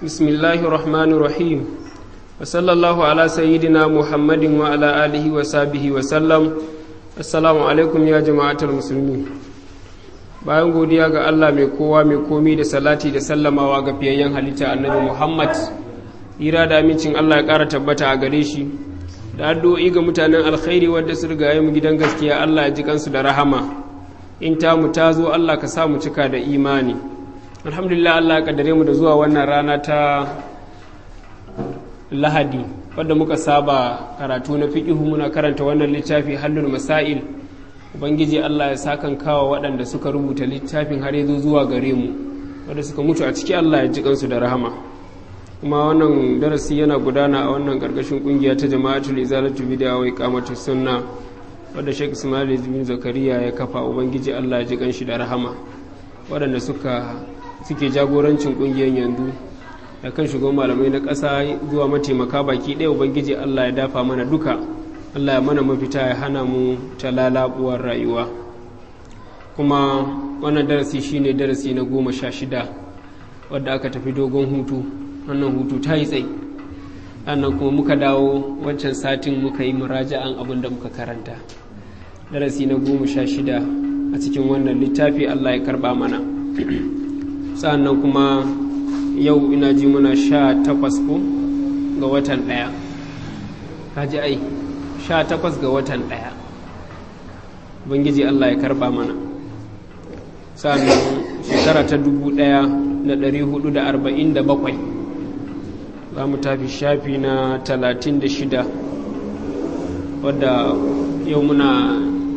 بسم الله الرحمن الرحيم وصلى الله على سيدنا محمد وعلى آله وصحبه وسلم السلام عليكم يا جماعة المسلمين bayan godiya ga Allah mai kowa mai komi da salati da sallamawa ga fiyayyen halitta annabi Muhammad ira da amincin Allah ya ƙara tabbata a gare shi da addu'o'i ga mutanen alkhairi wadda su riga mu gidan gaskiya Allah ya ji kansu da rahama in ta mu ta zo Allah ka sa mu cika da imani alhamdulillah Allah ya kaddare mu da zuwa wannan rana ta lahadi wadda muka saba karatu na fiqihu muna karanta wannan littafi hallul masail ubangiji Allah ya sakan kawo waɗanda suka rubuta littafin har yazo zuwa gare mu wadda suka mutu a ciki Allah ya ji kansu da rahama kuma wannan darasi yana gudana a wannan karkashin kungiya ta jama'atul izalatu bid'a wa iqamatu sunna wadda Sheikh Ismail bin Zakariya ya kafa ubangiji Allah ya ji kanshi da rahama waɗanda suka suke jagorancin kungiyar yanzu da kan shugaban malamai na ƙasa zuwa mataimaka baki ɗaya ubangiji Allah ya dafa mana duka Allah ya mana mafita ya hana mu ta lalabuwar rayuwa kuma wannan darasi shine darasi na goma sha shida wadda aka tafi dogon hutu wannan hutu ta yi tsayi sannan kuma muka dawo wancan satin muka yi muraja'an abin da muka karanta darasi na goma sha shida a cikin wannan littafi Allah ya karba mana sannan kuma yau ina ji muna sha takwas ko ga watan ɗaya kaji ai sha takwas ga watan ɗaya bangiji Allah ya karba mana sannan shekara ta dubu ɗaya da ɗari hudu da arba'in da bakwai za mu tafi shafi na talatin da shida wadda yau muna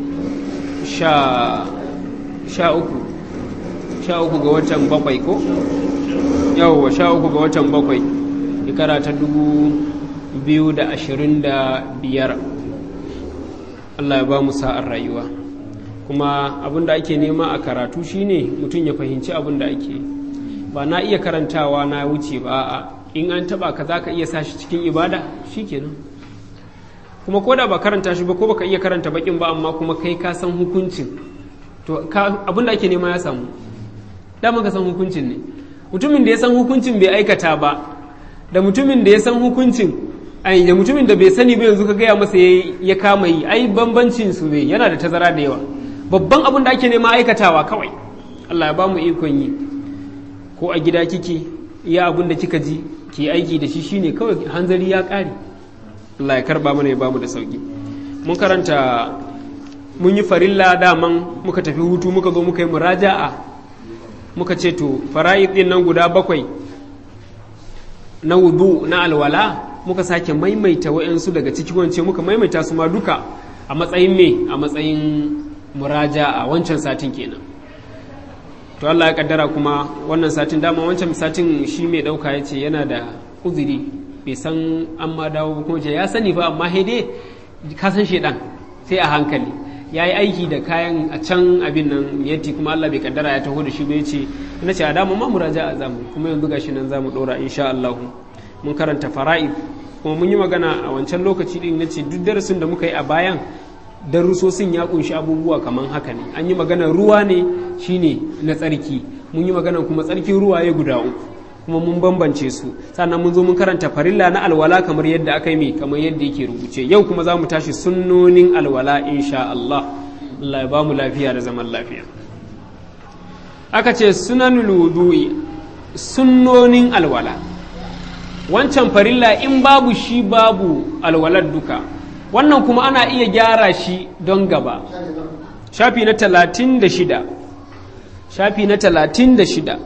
sha uku sha uku ga watan bakwai ko yauwa sha uku ga watan bakwai shekara ta dubu biyu da ashirin da biyar allah ya ba mu sa'ar rayuwa kuma abin da ake nema a karatu shine mutum ya fahimci abin da ake ba na iya karantawa na wuce ba a in an taba ka za ka iya sashi cikin ibada shikenan kuma ko da ba karanta shi ba ko baka iya karanta bakin ba amma kuma kai ka san hukuncin to abin da ake nema ya samu dama ka san hukuncin ne mutumin da ya san hukuncin bai aikata ba da mutumin da ya san hukuncin ai da mutumin da bai sani ba yanzu ka gaya masa ya kama yi ai bambancin su ne yana da tazara da yawa babban abin da ake nema aikatawa kawai Allah ya ba mu ikon yi ko a gida kike iya abin da kika ji ki aiki da shi shine kawai hanzari ya kare Allah ya karba mana ya ba mu da sauki mun karanta mun yi farilla daman muka tafi hutu muka zo muka yi muraja'a muka ce to fara'id din nan guda bakwai na wudu na alwala muka sake maimaita wa'yansu daga ciki wance muka maimaita su ma duka a matsayin me a matsayin muraja a wancan satin kenan to Allah ya kaddara kuma wannan satin dama wancan satin shi mai dauka ya ce yana da uzuri bai san an ma dawo kuma ce ya sani fa amma dai ka san shedan sai a hankali ya yi aiki da kayan a can abin nan yatti kuma Allah bai kaddara ya taho da shi bai ce na ce a dama ma muraja a zamu kuma yanzu gashi nan zamu dora insha Allah mun karanta fara'id kuma mun yi magana a wancan lokaci din nace duk darasin da muka yi a bayan darussosin ya kunshi abubuwa kaman haka ne an yi magana ruwa ne shine na tsarki mun yi magana kuma tsarkin ruwa ya guda uku kuma mun bambance su sannan mun zo mun karanta farilla na alwala kamar yadda aka yi kamar yadda yake rubuce yau kuma za mu tashi sunnonin alwala insha Allah Allah ya ba mu lafiya da zaman lafiya aka ce sunanul wudu'i sunnonin alwala wancan farilla in babu shi babu alwalar duka wannan kuma ana iya gyara shi don gaba shafi na talatin da shida shafi na talatin da shida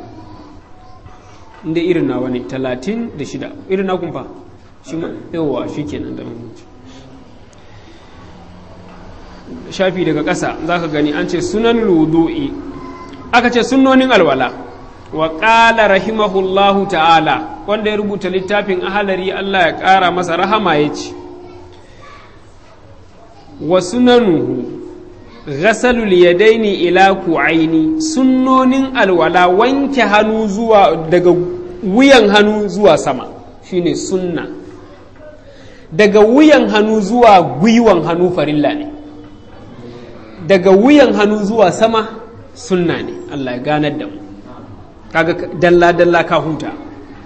inda irin nawa ne talatin da shida irin na kumfa shi ma yawa shi kenan da mamanci shafi daga ƙasa za ka gani an ce sunan ludu'i aka ce sunnonin alwala wa ƙala rahimahullahu ta'ala wanda ya rubuta littafin ahalari Allah ya ƙara masa rahama ya ce wa sunanuhu ghasalul yadaini ila ku'aini sunnonin alwala wanke hannu zuwa daga wuyan hannu zuwa sama shine sunna daga wuyan hannu zuwa gwiwan hannu farilla ne daga wuyan hannu zuwa sama sunna ne Allah ya ganar da mu kaga dalla dalla ka huta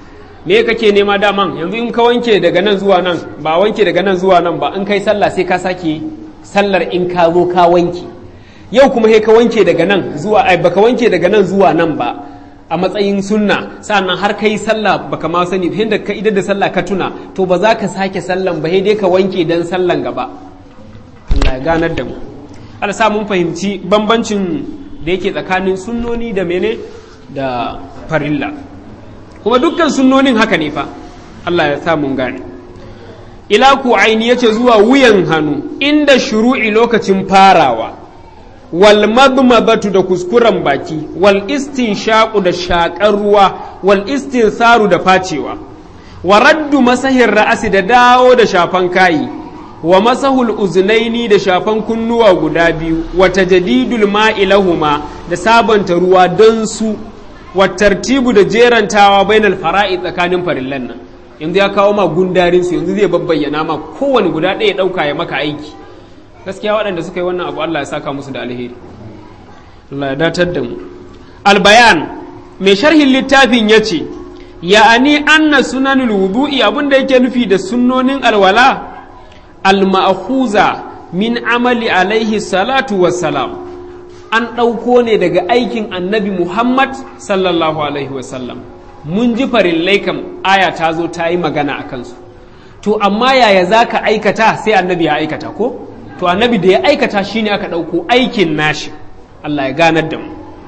me kake nema daman yanzu in ka wanke daga nan zuwa nan ba wanke daga nan zuwa nan ba in kai sallah sai ka sake sallar in ka zo ka wanke yau kuma sai ka wanke daga nan zuwa ai baka wanke daga nan zuwa nan ba a matsayin sunna sannan har kai sallah baka ma sani da ka idar da sallah ka tuna to ba za ka sake sallan ba sai dai ka wanke dan sallan gaba Allah ya ganar da mu Allah sa mun fahimci bambancin da yake tsakanin sunnoni da mene da farilla kuma dukkan sunnonin haka ne fa Allah ya sa mun gane ila ku aini yace zuwa wuyan hannu inda shuru'i lokacin farawa wal madmadatu da kuskuren baki wal istinshaqu da shakar ruwa wal istinsaru da facewa wa raddu masahin ra'asi da dawo da shafan kayi wa masahul uzunaini da shafan kunnuwa guda biyu wa tajdidul ma'i lahuma da sabanta ruwa don su wa tartibu da jerantawa bainal fara'i tsakanin farillan nan yanzu ya kawo ma gundarin su yanzu zai babbayyana ma kowane guda ɗaya ɗauka ya maka aiki gaskiya waɗanda suka yi wannan abu Allah ya saka musu da alheri Allah ya datar da mu albayan mai sharhin littafin ya ce ya'ani anna sunanul wudu'i abinda yake nufi da sunnonin alwala al-ma'khuza min amali alaihi salatu wassalam an ɗauko ne daga aikin annabi Muhammad sallallahu alaihi wasallam mun ji farillai kam aya ta zo ta yi magana a kansu to amma yaya za ka aikata sai annabi ya aikata ko to annabi da ya aikata shine aka ɗauko aikin nashi Allah ya ganar da mu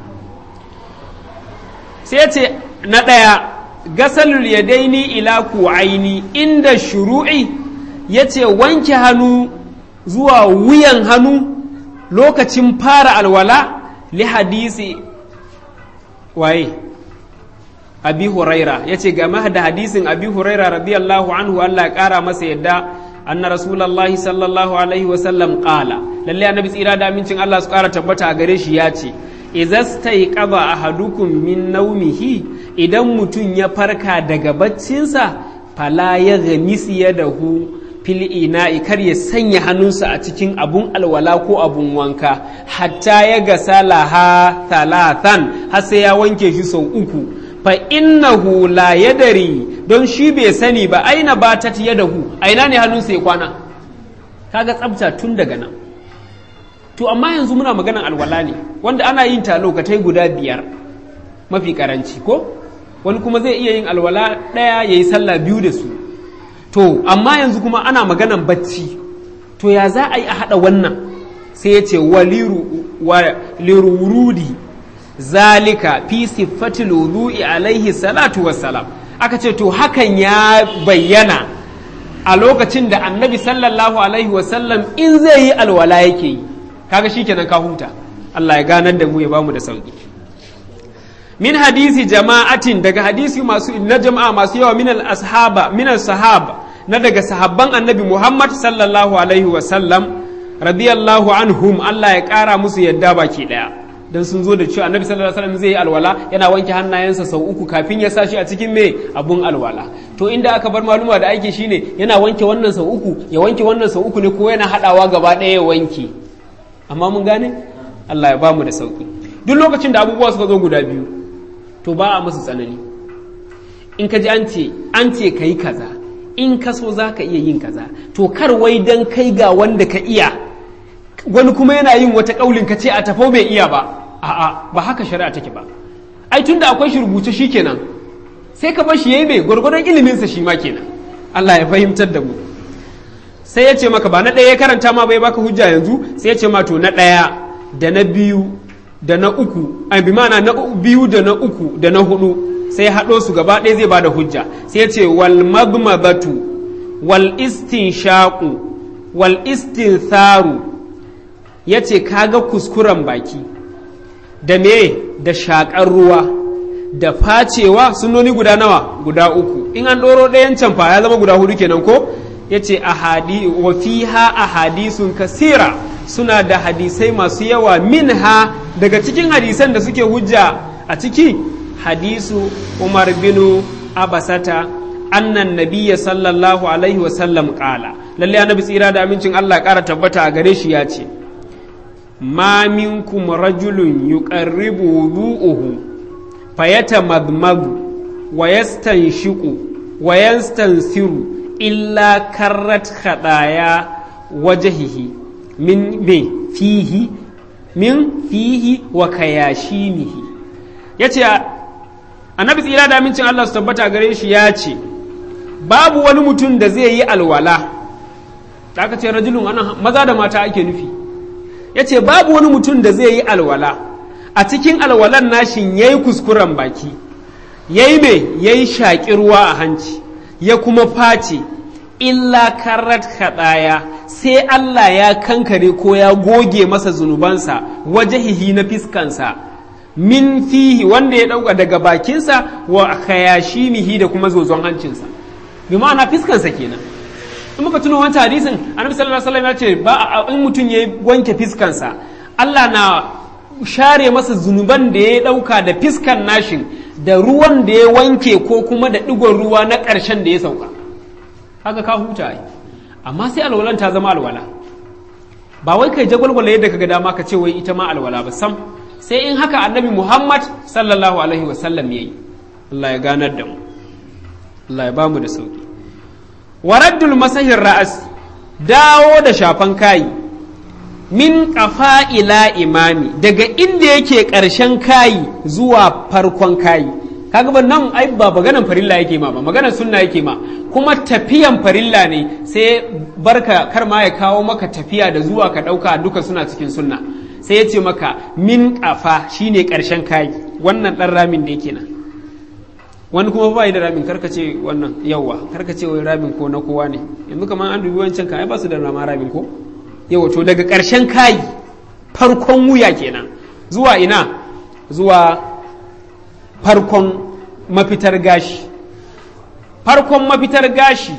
sai ya ce na ɗaya gasalul yadaini ila ku'aini inda shuru'i ya ce wanke hannu zuwa wuyan hannu lokacin fara alwala li hadisi waye abi huraira ya ce game da hadisin abi huraira radiyallahu anhu Allah ya kara masa yadda anna rasulallahi sallallahu alaihi wasallam kala lalle annabi tsira da amincin Allah su kara tabbata a gare shi ya ce izastaiqaba ahadukum min naumihi idan mutum ya farka daga baccinsa fala ya ghamisi yadahu fil ina'i kar ya sanya hannunsa a cikin abun alwala ko abun wanka hatta ya ga salaha talatan har sai ya wanke shi sau uku fa innahu la yadari don shi bai sani ba aina ba ta yadahu aina ne hannunsa ya kwana kaga tsabta tun daga nan to amma yanzu muna maganan alwala ne wanda ana yin ta lokatai guda biyar mafi karanci ko wani kuma zai iya yin alwala ɗaya ya yi sallah biyu da su to amma yanzu kuma ana maganan bacci to ya za a yi a haɗa wannan sai ya ce wa lirurudi zalika fi siffatil wudu'i alaihi salatu wassalam aka ce to hakan ya bayyana a lokacin da annabi sallallahu alaihi wasallam in zai yi alwala yake yi kaga shikenan ka huta Allah ya ganar da mu ya bamu da sauki min hadisi jama'atin daga hadisi masu na jama'a masu yawa min al-ashaba min al-sahaba na daga sahabban annabi Muhammad sallallahu alaihi wa sallam radiyallahu anhum Allah ya kara musu yadda baki daya dan sun zo da cewa annabi sallallahu alaihi wasallam zai yi alwala yana wanke hannayensa sau uku kafin ya sashi a cikin me abun alwala to inda aka bar maluma da aiki shine yana wanke wannan sau uku ya wanke wannan sau uku ne ko yana hadawa gaba daya ya wanke amma mun gane Allah ya bamu da sauki duk lokacin da abubuwa suka zo guda biyu to ba a musu tsanani in ka ji an ce an ce ka yi kaza in ka so za ka iya yin kaza to kar wai dan kai ga wanda ka iya wani kuma yana yin wata kaulin ka ce a tafau bai iya ba a'a ba haka shari'a take ba ai tunda akwai shi rubuce shi kenan sai ka bar shi yayi mai gwargwadon ilimin sa shi ma kenan Allah ya fahimtar da mu sai ya ce maka ba na ɗaya ya karanta ma bai baka hujja yanzu sai ya ce ma to na ɗaya da na biyu da na uku a bi mana na biyu da na uku da na hudu sai haɗo su gaba ɗaya zai bada hujja sai ya ce wal madmadatu wal istinshaqu wal istintharu ya ce kaga kuskuren baki da me da shaƙar ruwa da facewa sunoni guda nawa guda uku in an ɗoro ɗayan can fa ya zama guda hudu kenan ko ya ce wa fiha ahadisun kasira suna da hadisai masu yawa minha daga cikin hadisan da suke hujja a ciki hadisu umar binu abasata annan nabiyya sallallahu alaihi wasallam kala lalle annabi tsira da amincin Allah ƙara tabbata a gare shi ya ce ma minkum rajulun yuqarribu wudu'uhu fayatamadmadu wa yastanshiqu wa yastansiru illa karrat khadaya wajhihi min me fihi min fihi wa kayashimihi yace annabi tsira da amincin Allah su tabbata gare shi ya ce babu wani mutum da zai yi alwala da aka ce rajulun ana maza da mata ake nufi ya ce babu wani mutum da zai yi alwala a cikin alwalan nashin ya yi kuskuren baki ya yi mai ya yi shaƙi ruwa a hanci ya kuma face illa karat kaɗaya sai Allah ya kankare ko ya goge masa zunubansa wajahihi na fiskansa min fihi wanda ya ɗauka daga bakinsa wa khayashimihi da kuma zozon hancinsa bi ma'ana fiskansa kenan in muka tuno wancan hadisin annabi sallallahu alaihi wasallam ya ce ba in mutum ya wanke fiskansa Allah na share masa zunuban da ya dauka da fiskan nashin da ruwan da ya wanke ko kuma da digon ruwa na ƙarshen da ya sauka haka ka huta ai amma sai alwalan ta zama alwala ba wai kai jagwalgwala yadda kaga dama ka ce wai ita ma alwala ba sam sai in haka annabi Muhammad sallallahu alaihi wasallam yayi Allah ya ganar da mu Allah ya bamu da sauki waraddul masahin ra'as dawo da shafan kayi min ƙafa ila imami daga inda yake ƙarshen kayi zuwa farkon kayi kaga ba nan ai ba maganan farilla yake ma ba maganan sunna yake ma kuma tafiyan farilla ne sai barka kar ma ya kawo maka tafiya da zuwa ka ɗauka duka suna cikin sunna sai ya ce maka min ƙafa shine ƙarshen kayi wannan ɗan ramin da yake nan wani kuma ba da ramin karkace wannan yawa karkace wai ramin ko na kowa ne yanzu kamar an dubi wancan ka ai ba su da rama ramin ko yawa to daga ƙarshen kayi farkon wuya kenan zuwa ina zuwa farkon mafitar gashi farkon mafitar gashi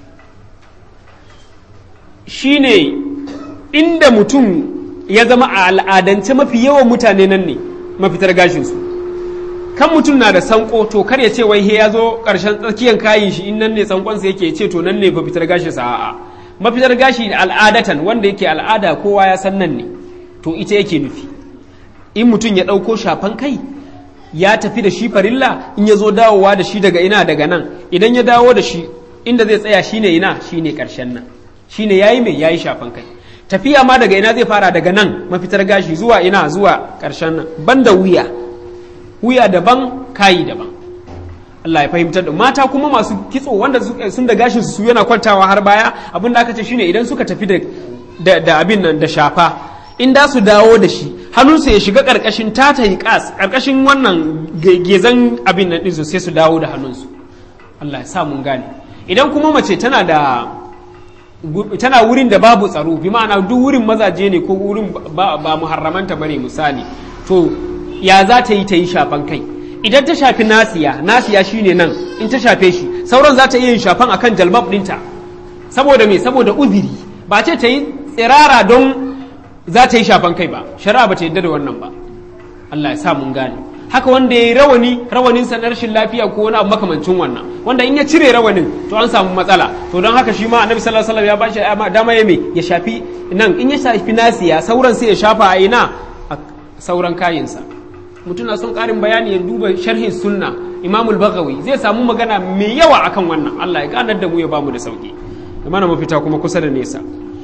shine inda mutum ya zama a al'adance mafi yawan mutane nan ne mafitar gashinsu kan mutum na da sanko to kar ya ce wai he ya zo ƙarshen tsakiyar kayin shi in nan ne sankonsa yake ce to nan ne mafitar gashi sa a'a mafitar gashi al'adatan wanda yake al'ada kowa ya san nan ne to ita yake nufi in mutum ya ɗauko shafan kai ya tafi da shi farilla in ya zo dawowa da shi daga ina daga nan idan ya dawo da shi inda zai tsaya shine ina shine ƙarshen nan shine yayi mai yayi shafan kai tafiya ma daga ina zai fara daga nan mafitar gashi zuwa ina zuwa ƙarshen nan banda wuya wuya daban kayi daban Allah ya fahimtar da mata kuma masu kitso wanda sun da gashin su yana kwantawa har baya abin da aka ce shine idan suka tafi da da abin nan da shafa in da su dawo da shi hannunsu ya shiga karkashin tata kas karkashin wannan gezan abin nan din sai su dawo da hannunsu Allah ya sa mun gane idan kuma mace tana da tana wurin da babu tsaro bi ma'ana duk wurin mazaje ne ko wurin ba, ba muharramanta bane misali to ya za ta yi ta yi shafan kai idan ta shafi nasiya nasiya shine nan in ta shafe shi sauran za ta iya yin shafan akan jalbab ɗinta saboda me saboda uziri ba ce ta yi tsirara don za ta yi shafan kai ba shari'a ba ta yadda da wannan ba Allah ya sa mun gane haka wanda ya yi rawani rawanin sa na rashin lafiya ko wani abu makamancin wannan wanda in ya cire rawanin to an samu matsala to don haka shi ma annabi sallallahu alaihi wasallam ya bashi dama ya me ya shafi nan in ya shafi nasiya sauran sai ya shafa a ina a sauran kayinsa mutum na son ƙarin bayani ya duba sharhin sunna imamul bagawi zai samu magana mai yawa akan wannan Allah ya ganar da mu ya bamu da sauki da mana mafita kuma kusa da nesa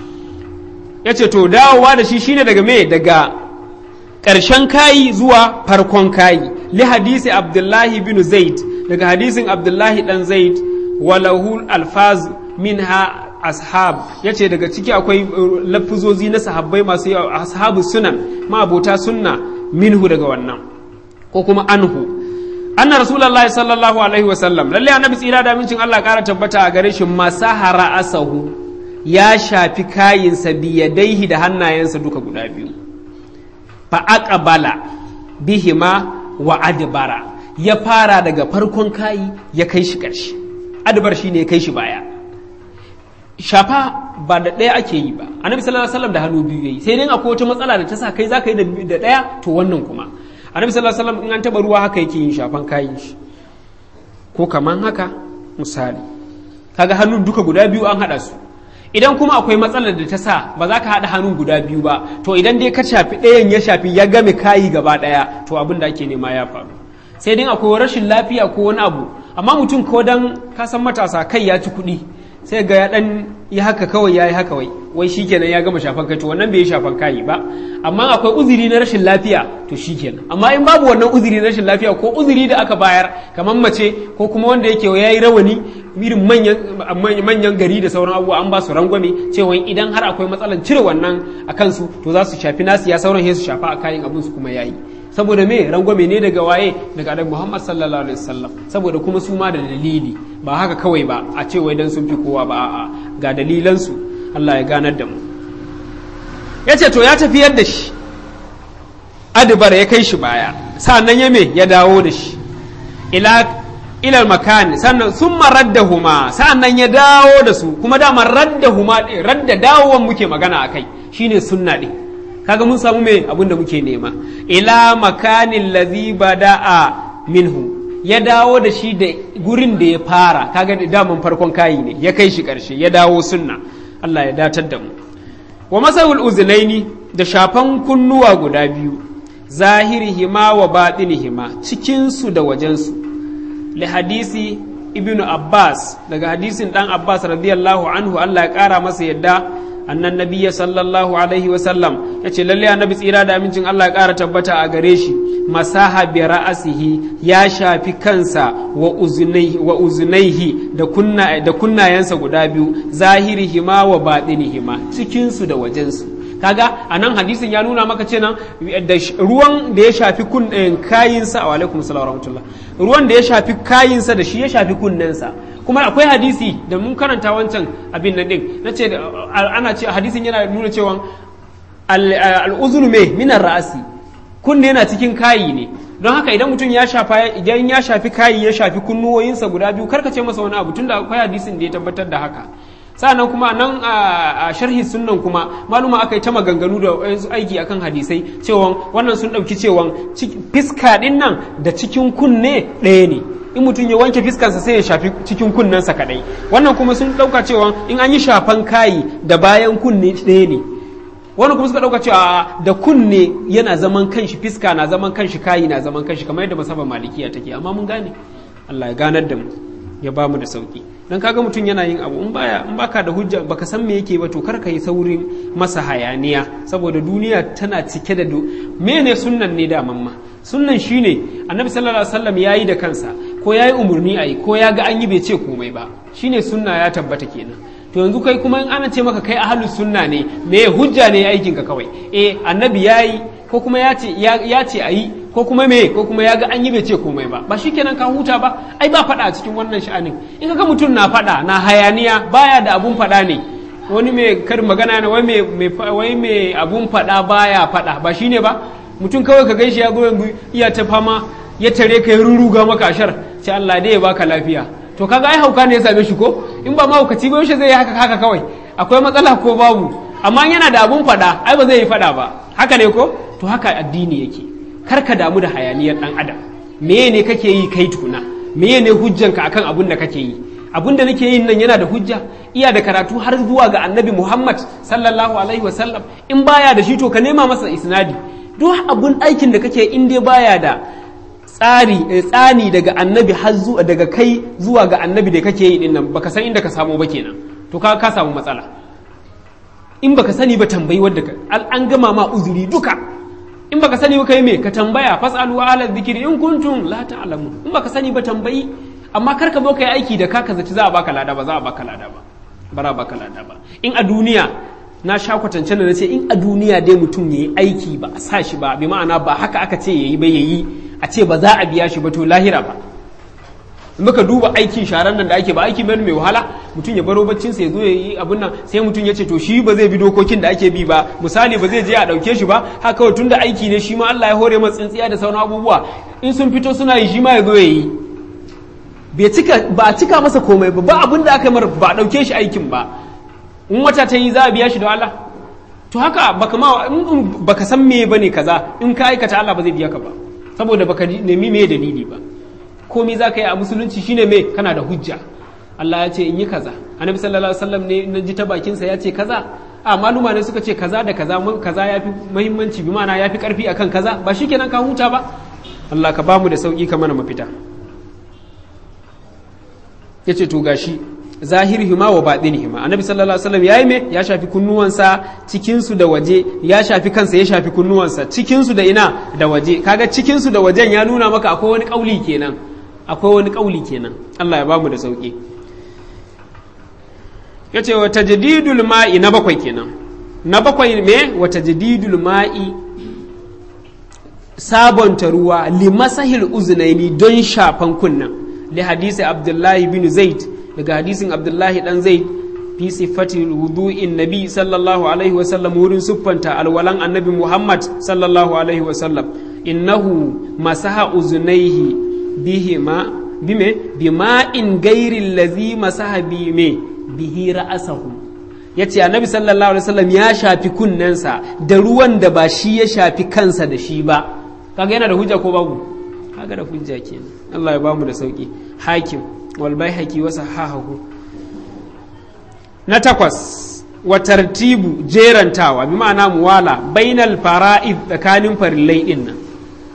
ya ce to dawowa da shi shine daga me daga ƙarshen kayi zuwa farkon kayi li hadisi abdullahi bin zaid daga hadisin abdullahi dan zaid walahu alfaz minha ashab ya ce daga ciki akwai lafuzozi na sahabbai masu yawa ashabu sunan ma abota sunna minhu daga wannan ko kuma anhu anna rasulullahi sallallahu alaihi wa sallam lalle annabi tsira da mincin Allah kara tabbata a gare shi masahara asahu ya shafi kayinsa biyadaihi da hannayensa duka guda biyu fa aqbala bihima wa adbara ya fara daga farkon kayi ya kai shi ƙarshe adbar shine ya kai shi baya shafa ba da ɗaya ake yi ba annabi sallallahu alaihi wasallam da hannu biyu yayi sai dai akwai wata matsala da ta sa kai zaka yi da ɗaya to wannan kuma annabi sallallahu alaihi wasallam in an taba ruwa haka yake yin shafan kayan shi ko kaman haka misali kaga hannun duka guda biyu an hada su idan kuma akwai matsalar da ta sa ba za ka haɗa hannun guda biyu ba to idan dai ka shafi ɗayan ya shafi ya game kayi gaba ɗaya to abin da ake nema ya faru sai dai akwai rashin lafiya ko wani abu amma mutum ko dan kasan matasa kai ya ci kuɗi sai ga ya dan yi haka kawai ya yi haka wai wai shikenan ya gama shafan kai to wannan bai yi shafan kayi ba amma akwai uzuri na rashin lafiya to shikenan amma in babu wannan uzuri na rashin lafiya ko uzuri da aka bayar kamar mace ko kuma wanda yake ya yi rawani irin manyan manyan gari da sauran abubuwa an ba su rangwame cewa idan har akwai matsalan cire wannan a kansu to za su shafi nasu ya sauran sai su shafa a kayan abin su kuma yayi saboda me rangwame ne daga waye daga annabi Muhammad sallallahu alaihi wasallam saboda kuma su ma da dalili ba haka kawai ba a ce wai dan sun fi kowa ba a'a ga dalilan su Allah ya ganar da mu yace to ya tafiyar da shi adbar ya kai shi baya sannan ya me ya dawo da shi ila ilal makan sannan sun raddahuma sannan ya dawo da su kuma dama raddahuma radda dawowan muke magana akai shine sunna din kaga mun samu me abin da muke nema ila makanin lazi bada'a minhu ya dawo da shi da gurin da ya fara kaga da daman farkon kayi ne ya kai shi karshe ya dawo sunna Allah ya datar da mu wa masahul uzunaini da shafan kunnuwa guda biyu zahirihima wa batinihima cikin su da wajen su li hadisi ibnu abbas daga hadisin dan abbas radiyallahu anhu Allah ya kara masa yadda annan nabiya sallallahu alaihi wasallam ya ce lalle annabi tsira da amincin Allah ya ƙara tabbata a gare shi masaha bi ra'asihi ya shafi kansa wa uzunaihi wa uzunaihi da kunna da kunnayensa guda biyu zahirihima wa batinihima cikin su da wajen su kaga anan hadisin ya nuna maka cewa da ruwan da ya shafi kun kayinsa wa alaikum salam wa rahmatullah ruwan da ya shafi kayinsa da shi ya shafi kunnensa kuma akwai hadisi da mun karanta wancan abin nan din na ce ana ce hadisin yana nuna cewa al'uzunu me minar ra'asi kunne yana cikin kayi ne don haka idan mutum ya shafa idan ya shafi kayi ya shafi kunnuwoyinsa guda biyu karka ce masa wani abu tunda akwai hadisin da ya tabbatar da haka sa'annan kuma nan a sharhi sunnan kuma maluma aka yi ta maganganu da wasu aiki akan hadisai cewa wannan sun ɗauki cewa fiska ɗin nan da cikin kunne ɗaya ne in mutum ya wanke fiskansa sai ya shafi cikin kunnensa kaɗai wannan kuma sun ɗauka cewa in an yi shafan kayi da bayan kunne ɗaya ne wannan kuma suka ɗauka cewa da kunne yana zaman kanshi fiska na zaman kanshi kayi na zaman kanshi kamar yadda masaban malikiya take amma mun gane Allah ya ganar da mu ya ba mu da sauki dan kaga mutum yana yin abu in baya in baka da hujja baka san me yake ba to kar ka yi saurin masa hayaniya saboda duniya tana cike da mene sunnan ne da mamma sunnan shine annabi sallallahu alaihi wasallam yayi da kansa ko yayi umurni ayi ko ya ga an yi bai ce komai ba shine sunna ya tabbata kenan to yanzu kai kuma in ana ce maka kai ahlus sunna ne me hujja ne aikin ka kawai eh annabi yayi ko kuma ya ce ya ce ayi ko kuma me ko kuma ya ga an yi bai ce komai ba ba shikenan ka huta ba ai ba faɗa a cikin wannan sha'anin in ka ga mutum na faɗa na hayaniya baya da abun faɗa ne wani mai kar magana ne wai mai abun faɗa baya faɗa ba shine ba mutum kawai ka gaishe ya zo yanzu iya ta fama ya tare ka ya ruruga maka ashar ce Allah dai ya baka lafiya to kaga ai hauka ne ya same shi ko in ba mahaukaci ba yaushe zai yi haka haka kawai akwai matsala ko babu amma yana da abun faɗa ai ba zai yi faɗa ba haka ne ko to haka addini yake kar ka damu da hayaniyar dan adam meye ne kake yi kai tuna meye ne hujjanka akan abun da kake yi abun da nake yin nan yana da hujja iya da karatu har zuwa ga annabi Muhammad sallallahu alaihi wasallam in baya da shi to ka nema masa isnadi duk abun aikin da kake in dai baya da tsari tsani daga annabi har zuwa daga kai zuwa ga annabi da kake yi dinnan baka san inda ka samu ba kenan to ka ka samu matsala in baka sani ba tambayi wadda ka an gama ma uzuri duka in baka sani ba kai me ka tambaya fasalu ala dhikri in kuntum la ta'lamun in baka sani ba tambayi amma kar ka zo kai aiki da ka ka zaci za a baka lada ba za a baka lada ba bara baka lada ba in a duniya na sha kwatance da nace in a duniya dai mutum yayi aiki ba a sa shi ba bi ma'ana ba haka aka ce yayi ba yayi a ce ba za a biya shi ba to lahira ba muka duba aikin sharan nan da ake ba aiki mai mai wahala mutum ya baro baccin sa ya zo ya yi abun nan sai mutum ya ce to shi ba zai bi dokokin da ake bi ba misali ba zai je a dauke shi ba haka kawai tunda aiki ne shi ma Allah ya hore masa tsintsiya da sauran abubuwa in sun fito suna yi shi ma ya zo ya yi bai cika ba cika masa komai ba ba abin da aka mar ba a dauke shi aikin ba in wata ta yi za a biya shi da Allah to haka baka ma in baka san me bane kaza in ka aikata Allah ba zai biya ka ba saboda baka nemi me dalili ba komai za ka yi a musulunci shine me kana da hujja Allah ya ce in yi kaza annabi sallallahu alaihi wasallam ne na ji ta bakin sa ya ce kaza a maluma ne suka ce kaza da kaza kaza yafi muhimmanci bi ma'ana yafi karfi akan kaza ba shikenan ka huta ba Allah ka bamu da sauki ka mana mafita yace to gashi zahirihima wa baɗinihima annabi sallallahu alaihi wasallam yayi me ya shafi kunnuwansa cikin su da waje ya shafi kansa ya shafi kunnuwansa cikin su da ina da waje kaga cikin su da wajen ya nuna maka akwai wani kauli kenan akwai wani kauli kenan Allah ya bamu da sauki yace wa tajdidul ma'i na bakwai kenan na bakwai me wa tajdidul ma'i sabonta ruwa limasahil uzunaini don shafan kunnan li hadisi abdullahi bin zaid daga hadisin abdullahi dan zaid fi sifati wudu'in nabi sallallahu alaihi wasallam wurin siffanta alwalan annabi muhammad sallallahu alaihi wasallam innahu masaha uzunaihi bihima bime bima'in gairi lazi masaha bime bihi ra'asahu yace annabi sallallahu alaihi wasallam ya shafi kunnensa da ruwan da ba shi ya shafi kansa da shi ba kaga yana da hujja ko babu kaga da hujja kenan Allah ya bamu da sauki hakim wal baihaqi wa sahahahu na takwas wa tartibu jerantawa bi ma'ana muwala bainal fara'id tsakanin farillai din nan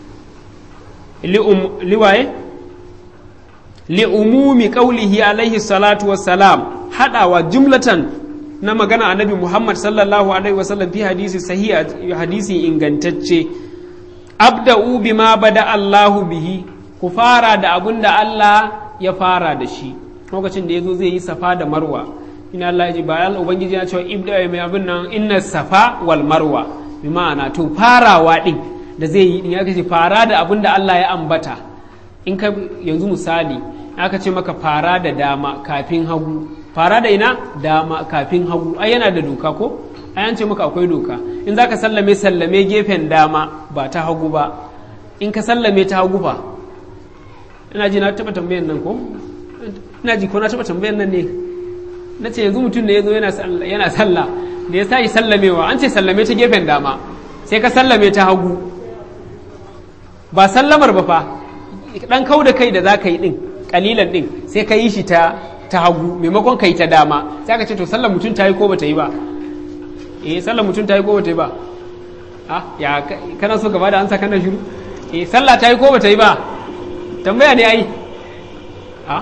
liwaye li umumi qaulihi alaihi salatu wassalam hadawa jumlatan na magana annabi Muhammad sallallahu alaihi wasallam fi hadisi sahihi hadisi ingantacce abda'u bima bada Allahu bihi ku fara da abun da Allah ya fara da shi lokacin da yazo zai yi safa da marwa ina Allah ya ji bayan ubangiji ya ce ibda mai abin nan inna safa wal marwa bi ma'ana to farawa din da zai yi din ya ce fara da abun da Allah ya ambata in ka yanzu misali aka ce maka fara da dama kafin hagu fara da ina dama kafin hagu ai yana da doka ko ai an ce maka akwai doka in zaka sallame sallame gefen dama ba ta hagu ba in ka sallame ta hagu fa ina ji na taba tambayan nan ko ina ji ko na taba tambayan nan ne na ce yanzu mutum ne ya zo yana sallah da ya sa sallamewa an ce sallame ta gefen dama sai ka sallame ta hagu ba sallamar ba fa dan kau da kai da za ka yi din kalilan din sai ka yi shi ta ta hagu maimakon ka yi ta dama sai ka ce to sallar mutum ta yi ko bata yi ba eh sallar mutum ta yi ko bata yi ba ah ya kana so gaba da ansa kana shiru eh sallah ta yi ko bata yi ba tambaya ne ai ah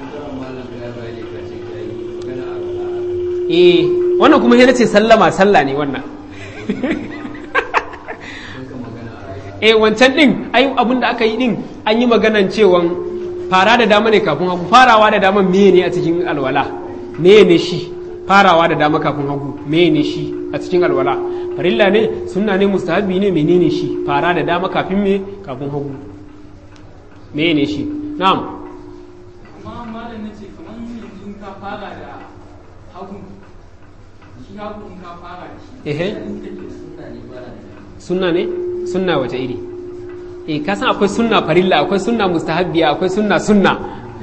eh wannan kuma sai ce sallama sallah ne wannan eh wancan din ai abin da aka yi din an yi maganan cewan fara da dama ne kafin hagu farawa da dama meye ne a cikin alwala meye ne shi farawa da dama kafin hagu meye ne shi a cikin alwala farilla ne sunna ne mustahabi ne menene shi fara da dama kafin me kafin hagu meye ne shi na'am amma malam nace kamar yanzu ka fara da hagu shi hagu in ka fara da shi ehe sunna ne sunna wata iri eh ka san akwai sunna farilla akwai sunna mustahabbiya akwai sunna sunna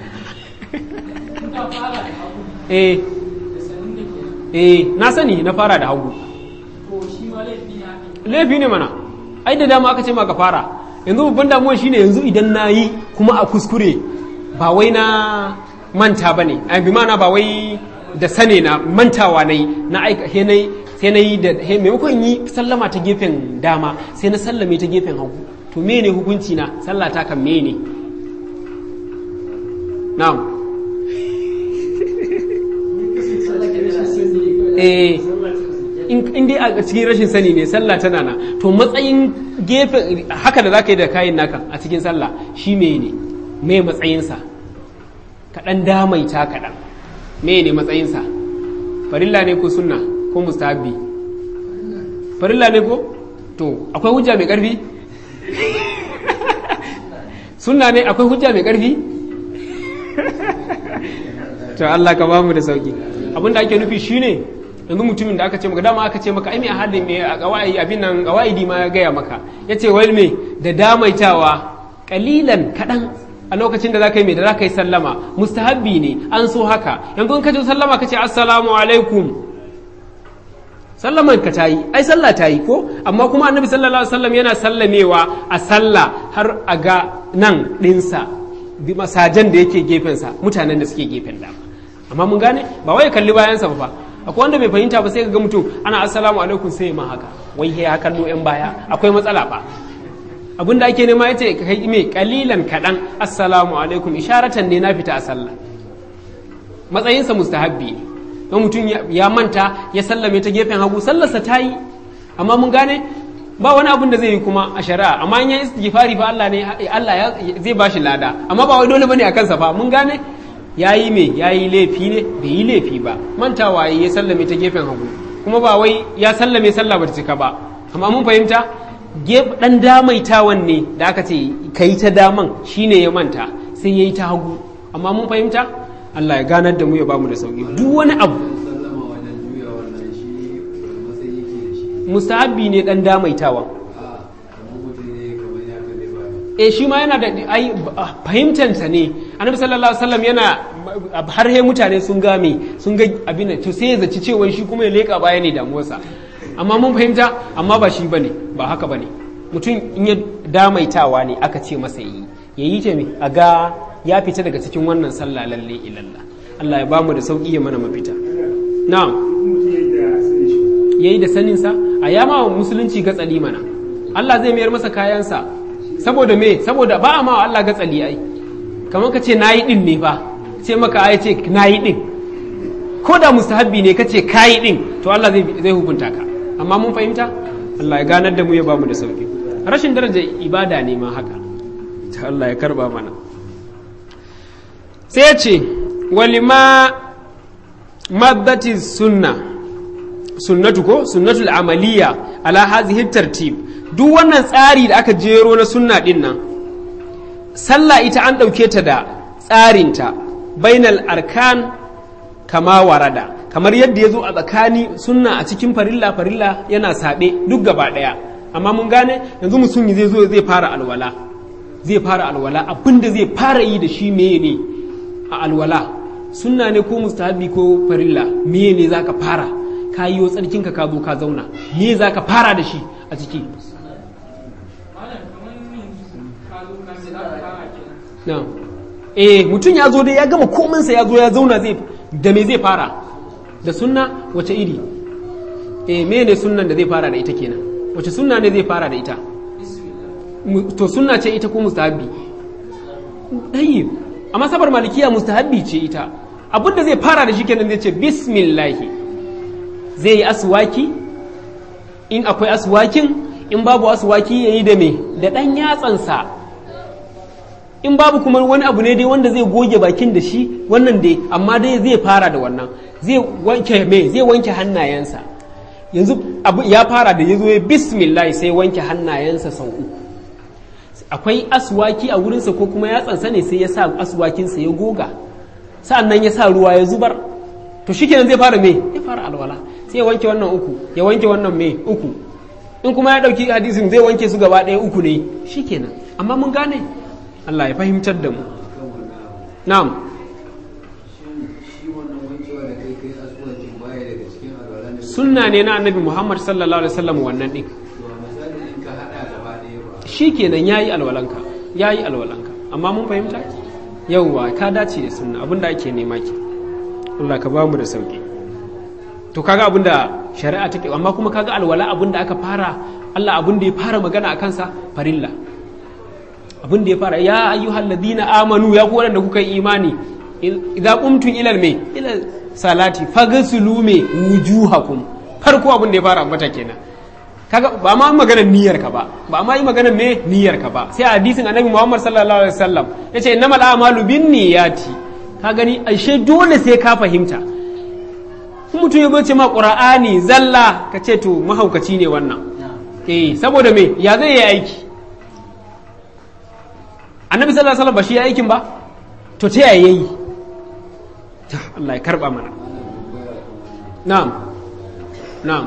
in ka fara da hagu eh da sanin da ke eh na sani na fara da hagu to shi ma laifi ya ne laifi ne mana ai da dama aka ce ma ka fara yanzu babban damuwa shine yanzu idan na yi kuma a kuskure ba wai na manta ba ne bi mana ba wai da sane na mantawa na yi na aika he na yi sai na yi da he maimakon yi sallama ta gefen dama sai na sallame ta gefen hagu to me ne hukunci na sallah ta kan me ne na'am eh in dai a cikin rashin sani ne sallah tana na to matsayin gefe haka da zaka yi da kayan naka a cikin sallah shi me ne me matsayinsa kaɗan damaita kaɗan me ne matsayinsa farilla ne ko sunna ko mustahabbi farilla ne ko to akwai hujja mai ƙarfi sunna ne akwai hujja mai ƙarfi to Allah ka ba mu da sauki abinda ake nufi shine yanzu mutumin da aka ce maka dama aka ce maka ai me hadin me a kawai abin nan kawaidi ma ya gaya maka yace wai me da damaitawa kalilan kadan a lokacin da zaka yi me da zaka yi sallama mustahabbi ne an so haka yanzu in ka ji sallama ka ce assalamu alaikum sallaman ka tayi ai sallah tayi ko amma kuma annabi sallallahu alaihi wasallam yana sallamewa a sallah har a ga nan dinsa bi masajan da yake gefensa mutanen da suke gefen dama amma mun gane ba wai kalli bayansa ba akwai wanda bai fahimta ba sai ga mutum ana assalamu alaikum sai ma haka wai ya kallo yan baya akwai matsala ba abinda ake nema yace kai me kalilan kadan assalamu alaikum isharatan ne na fita a sallah matsayinsa mustahabbi ne don mutum ya manta ya sallame ta gefen hagu sallarsa ta yi amma mun gane ba wani abin da zai yi kuma a shari'a amma in ya istighfari fa Allah ne Allah zai ba shi lada amma ba wai dole bane a kansa fa mun gane yayi me yayi laifi ne bai yi laifi ba mantawa ya sallame ta gefen hagu kuma ba wai ya sallame sallah bata cika ba amma mun fahimta dan damaitawan ne da aka ce kai ta daman shine ya manta sai yayi ta hagu amma mun fahimta Allah ya ganar da mu ya bamu da sauki duk wani abu mustahabbi ne dan damaitawa e shi ma yana da ai fahimtansa ne annabi sallallahu alaihi wasallam yana har he mutane sun game sun ga abin to sai ya zaci cewa shi kuma ya leka baya ne damuwarsa amma mun fahimta amma ba shi bane ba haka bane mutum in ya damaitawa ne aka ce masa yi yayi ta me a ga ya fita daga cikin wannan sallah lalle ilalla Allah ya bamu da sauki ya mana mafita na'am yayi da saninsa a yama wa musulunci gatsali mana Allah zai mayar masa kayansa saboda me saboda ba a ma Allah gatsali ai kamar ka ce nayi din ne fa ce maka ai ce nayi din ko da mustahabbi ne ka ce kayi din to Allah zai zai hukunta ka amma mun fahimta Allah ya ganar da mu ya bamu da sauki rashin daraja ibada ne ma haka ta Allah ya karba mana sai ya ce walima maddati sunna sunnatu ko sunnatul amaliya ala hazihi tartib duk wannan tsari da aka jero na sunna din nan sallah ita an ɗauke ta da tsarinta bainal arkan kama warada kamar yadda ya zo a tsakani sunna a cikin farilla farilla yana saɓe duk gaba ɗaya amma mun gane yanzu musulmi zai zo zai fara alwala zai fara alwala abinda zai fara yi da shi meye ne a alwala sunna ne ko mustahabi ko farilla meye ne zaka fara ka yi wa tsarkinka ka zo ka zauna me za ka fara da shi a ciki eh mutum ya zo dai ya gama kominsa ya zo ya zauna zai da me zai fara da sunna wace iri eh me ne sunnan da zai fara da ita kenan wace sunna ne zai fara da ita to sunna ce ita ko mustahabbi ɗayi a masabar malikiya mustahabbi ce ita abinda zai fara da shi kenan zai ce bismillahi zai yi aswaki in akwai aswakin in babu aswaki ya yi da me da ɗan yatsansa in babu kuma wani abu ne dai wanda zai goge bakin da shi wannan dai amma dai zai fara da wannan zai wanke me zai wanke hannayensa yanzu abu ya fara da ya zo ya bismillah sai wanke hannayensa sau uku akwai aswaki a wurinsa ko kuma yatsansa ne sai ya sa aswakinsa ya goga sa'annan ya sa ruwa ya zubar to shikenan zai fara me ya fara alwala sai ya wanke wannan uku ya wanke wannan me uku in kuma ya dauki hadisin zai wanke su gaba ɗaya uku ne shikenan amma mun gane Allah ya fahimtar da mu na'am sunna ne na annabi Muhammad sallallahu alaihi wasallam wannan din shikenan yayi alwalanka yayi alwalanka amma mun fahimta yauwa ka dace da sunna abinda ake nema ki Allah ka bamu da sauki to kaga abinda shari'a take amma kuma kaga alwala abinda aka fara Allah abinda ya fara magana akan sa farilla abinda ya fara ya ayyuhal ladina amanu ya ku da kuka yi imani idza qumtum ila me ila salati faghsulu me wujuhakum farko abinda ya fara ambata kenan kaga ba ma maganar niyyar ka ba ba ma yi maganar me niyyar ka ba sai a hadisin annabi Muhammad sallallahu alaihi wasallam yace innamal a'malu binniyati ka gani ashe dole sai ka fahimta in mutum ya ce ma qur'ani zalla ka ce to mahaukaci ne wannan eh saboda me ya zai yi aiki annabi sallallahu alaihi wasallam ba shi ya aikin ba to ta yaya yayi Allah ya karba mana na'am na'am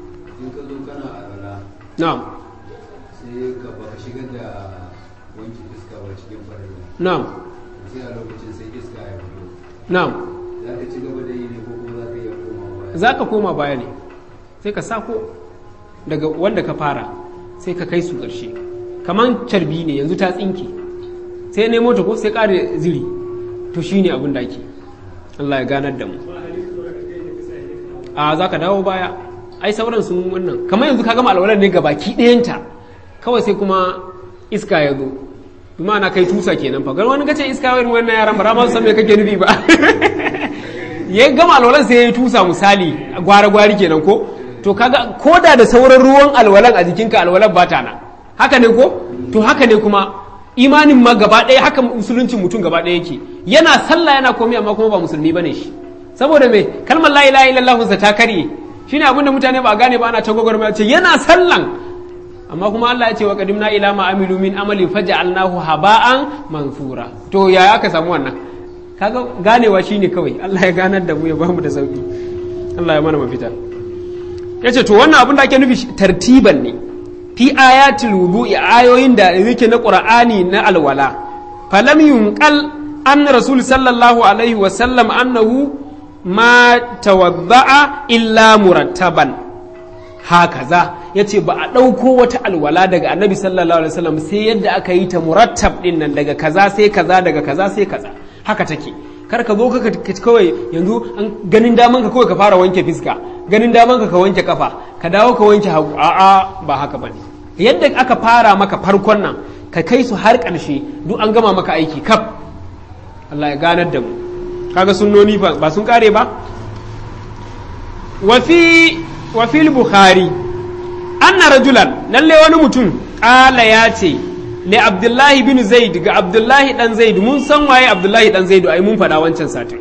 na'am sai ka ba shigar da wanki iska ba cikin farin na'am sai a lokacin sai iska ya fito na'am za ka ci gaba da yi ne ko kuma za ka iya koma baya za ka koma baya ne sai ka sako daga wanda ka fara sai ka kai su ƙarshe kamar carbi ne yanzu ta tsinke sai nemo ta ko sai ƙara ziri to shi ne abin da ake Allah ya ganar da mu a za ka dawo baya ai sauran sun wannan kamar yanzu ka gama alwalar ne ga baki ɗayanta kawai sai kuma iska ya zo bi na kai tusa kenan fa wani kace iska wani wannan yaran ba ma su san me kake nufi ba ya gama alwalan sai ya yi tusa misali gwara-gwari kenan ko to kaga koda da sauran ruwan alwalan a jikinka alwalan ba ta nan haka ne ko to haka ne kuma imanin ma gaba ɗaya haka musuluncin mutum gaba ɗaya yake yana sallah yana komai amma kuma ba musulmi bane shi saboda me kalmar la ilaha illallah sa ta karye shine abin da mutane ba gane ba ana ta gwagwarmaya ce yana sallan amma kuma Allah ya ce wa qadimna ila ma amilu min amalin faj'alnahu haba'an mansura to ya aka samu wannan kaga ganewa shine kawai Allah ya ganar da mu ya bamu da sauki Allah ya mana mafita yace to wannan abin da ake nufi tartiban ne fi ayatul wudu'i ayoyin da yake na qur'ani na alwala falam yunqal an rasul sallallahu alaihi wa sallam annahu ma tawadda'a illa murattaban hakaza yace ba a ɗauko wata alwala daga annabi sallallahu alaihi wasallam sai yadda aka yi ta murattab din nan daga kaza sai kaza daga kaza sai kaza haka take kar ka zo ka kawai yanzu an ganin daman ka kawai ka fara wanke fiska ganin daman ka ka wanke kafa ka dawo ka wanke hagu a'a ba haka bane yadda aka fara maka farkon nan ka kai su har ƙarshe duk an gama maka aiki kaf Allah ya ganar da mu kaga sunnoni ba sun kare ba wa fi wa fil bukhari anna rajulan lalle wani mutum ƙala ya ce li abdullahi bin zaid ga abdullahi dan zaid mun san waye abdullahi dan zaid ai mun faɗa wancan satin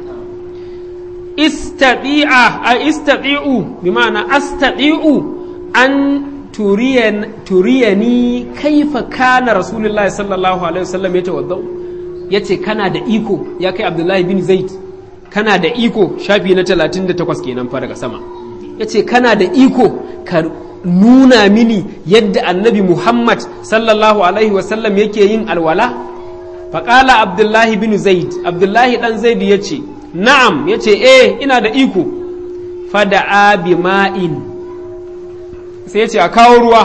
istati'a a istati'u bi ma'ana astati'u an turiyan turiyani kaifa kana rasulullahi sallallahu alaihi wasallam ya tawaddau yace kana da iko ya kai abdullahi bin zaid kana da iko shafi na 38 kenan fa daga sama yace kana da iko ka nuna mini yadda annabi Muhammad sallallahu Alaihi wasallam yake yin alwala? faƙala Abdullahi bin Zaid, Abdullahi ɗan Zaid ya ce, Na'am, ya ce, Eh, ina da iko, fada abi ma'in, sai ya ce, A kawo ruwa,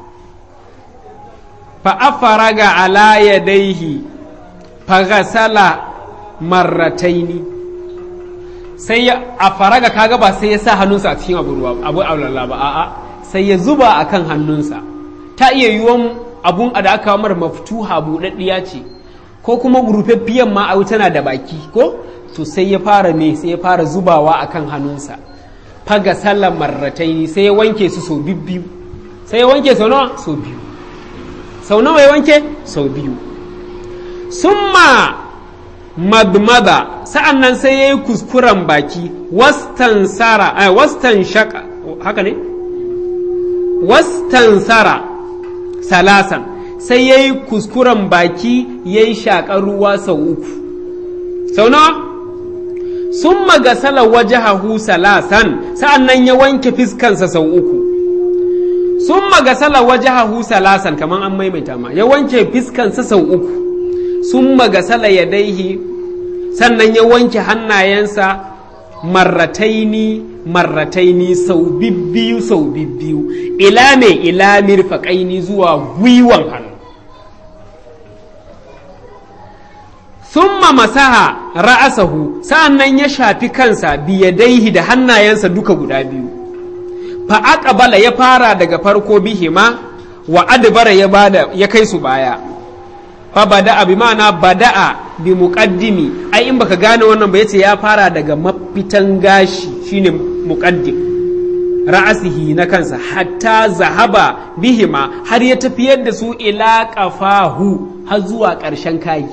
fa'afaraga ala yadaihi, fagasala marrataini. sai ya a faraga kaga ba sai ya sa hannunsa a cikin abu ruwa abu aulalla ba a'a sai ya zuba a kan hannunsa ta iya yiwuwan abun da aka mar maftuha buɗaɗɗiya ce ko kuma rufaffiyan ma a tana da baki ko to sai ya fara me sai ya fara zubawa a kan hannunsa faga sallar marratai sai ya wanke su sau biyu sai ya wanke sau nawa sau biyu sau nawa ya wanke sau biyu summa madmada sa'an nan sai ya yi kuskuren baki wastan sara wastan shaka haka ne wastansara salasan sai ya yi kuskuren baki ya yi shaƙar ruwa sau uku sau nawa sun magasala wajahahu salasan sa'an nan ya wanke fiskansa sau uku sun magasala wajahahu salasan kamar an maimaita ma ya wanke fiskansa sau uku sun magasala ya daihi sannan ya wanke hannayensa marrataini marrataini sau bibbiyu sau bibbiyu ila mai ila mirfaƙaini zuwa gwiwan hannu summa masaha ra'asahu sa'annan ya shafi kansa biyadaihi da hannayensa duka guda biyu fa aqbala ya fara daga farko bihima wa adbara ya bada ya kai su baya fa bada'a bi ma'ana bada'a bi muqaddimi ai in baka gane wannan ba yace ya fara daga mafitan gashi shine muqaddim ra'asihi na kansa hatta zahaba bihima har ya tafiyar da su ila qafahu har zuwa ƙarshen kayi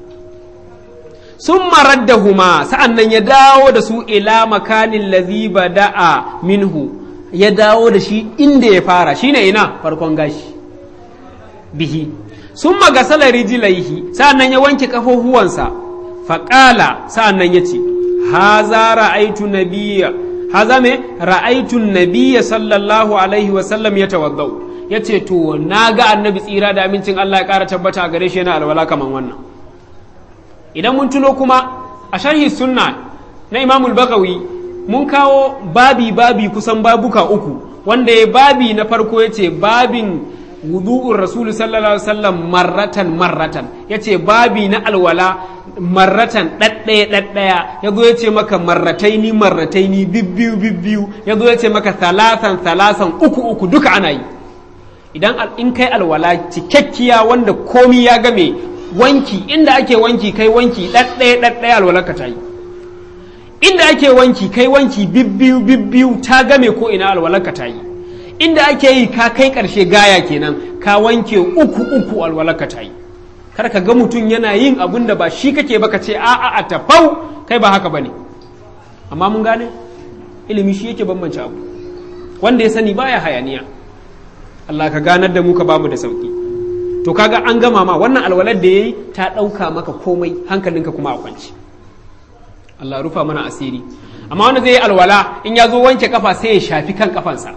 sun marar da huma sa'an nan ya dawo da su ila makanin lazi bada'a minhu ya dawo da shi inda ya fara shine ina farkon gashi bihi sun magasala rijilaihi sa'an nan ya wanke kafofuwansa faƙala sa'an nan ya ce haza ra'aitu nabiyya haza me ra'aitu nabiyya sallallahu alaihi wasallam ya tawaddau ya ce to na ga annabi tsira da amincin Allah ya ƙara tabbata a gare shi yana alwala kaman wannan idan mun tuno kuma a sharhi sunna na imamul bagawi mun kawo babi babi kusan babuka uku wanda ya babi na farko ya ce babin wudu'ur rasulu sallallahu alaihi wasallam marratan marratan ya ce babi na alwala marratan ɗaɗɗaya ɗaɗɗaya ya zo ya ce maka marrataini marrataini bibbiyu bibbiyu ya zo ya ce maka salasan salasan uku uku duka ana yi idan in kai alwala cikakkiya wanda komi ya game wanki inda ake wanki kai wanki ɗaɗɗaya ɗaɗɗaya alwalarka ta yi inda ake wanki kai wanki bibbiyu bibbiyu ta game ko ina alwalarka ta yi inda ake yi ka kai karshe gaya kenan ka wanke uku uku alwalarka ta yi kar ka ga mutum yana yin abun da ba shi kake ba ka ce a'a a tafau kai ba haka bane amma mun gane ilimi shi yake bambance abu wanda ya sani baya hayaniya Allah ka ganar da mu ka bamu da sauki to kaga an gama ma wannan alwalar da yayi ta ɗauka maka komai hankalinka kuma a kwanci Allah rufa mana asiri amma wanda zai yi alwala in ya zo wanke kafa sai ya shafi kan kafansa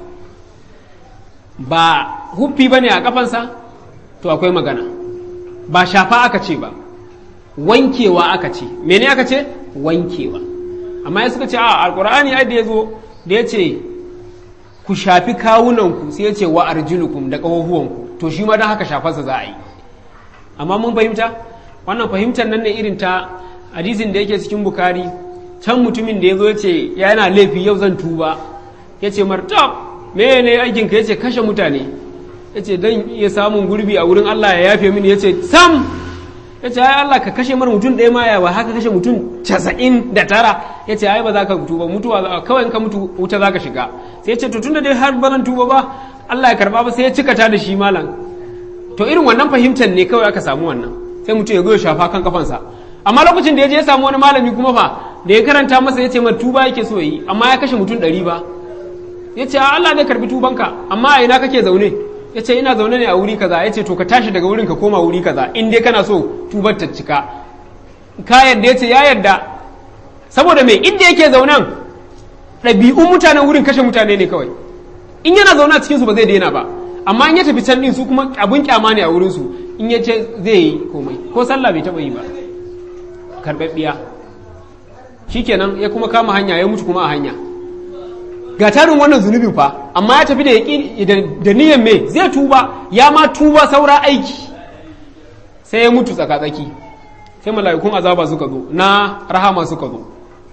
ba huffi bane a kafansa to akwai magana ba shafa aka ce ba wankewa aka ce mene aka ce wankewa amma ya suka ce a alkur'ani ai da ya zo da ya ce ku shafi kawunanku sai ya ce wa arjulukum da ƙahohuwanku to shi ma don haka shafarsa za a yi amma mun fahimta wannan fahimtar nan ne irin ta hadisin da yake cikin bukari can mutumin da ya zo ya ce yana laifi yau zan tuba ya ce martab me ne aikinka ya ce kashe mutane ya ce don iya samun gurbi a wurin allah ya yafe mini ya ce sam ya ce ai Allah ka kashe mara mutum ɗaya ma yawa haka kashe mutum casa'in da tara ya ce ai ba za ka tuba mutuwa kawai in ka mutu wuta za ka shiga sai ya ce to tun da dai har baran tuba ba Allah ya karba ba sai ya cika ta da shi malam to irin wannan fahimtar ne kawai aka samu wannan sai mutum ya zo ya shafa kan kafansa amma lokacin da ya je ya samu wani malami kuma fa da ya karanta masa ya ce ma tuba yake so yi amma ya kashe mutum ɗari ba ya ce Allah zai karbi tubanka amma a ina kake zaune ya ce ina zaune ne a wuri kaza ya ce to ka tashi daga wurin ka koma wuri kaza in dai kana so tubar ta cika ka yadda ya ce ya yadda saboda mai inda yake zaunen ɗabi'un mutanen wurin kashe mutane ne kawai in yana zaune a cikinsu ba zai daina ba amma in ya tafi can din su kuma abun kyama ne a wurin su in ya ce zai yi komai ko sallah bai taɓa yi ba karɓaɓɓiya shikenan ya kuma kama hanya ya mutu kuma a hanya ga tarin wannan zunubin fa amma ya tafi da yaƙi da niyan me zai tuba ya ma tuba saura aiki sai ya mutu tsaka-tsaki sai mala'ikun azaba suka zo na rahama suka zo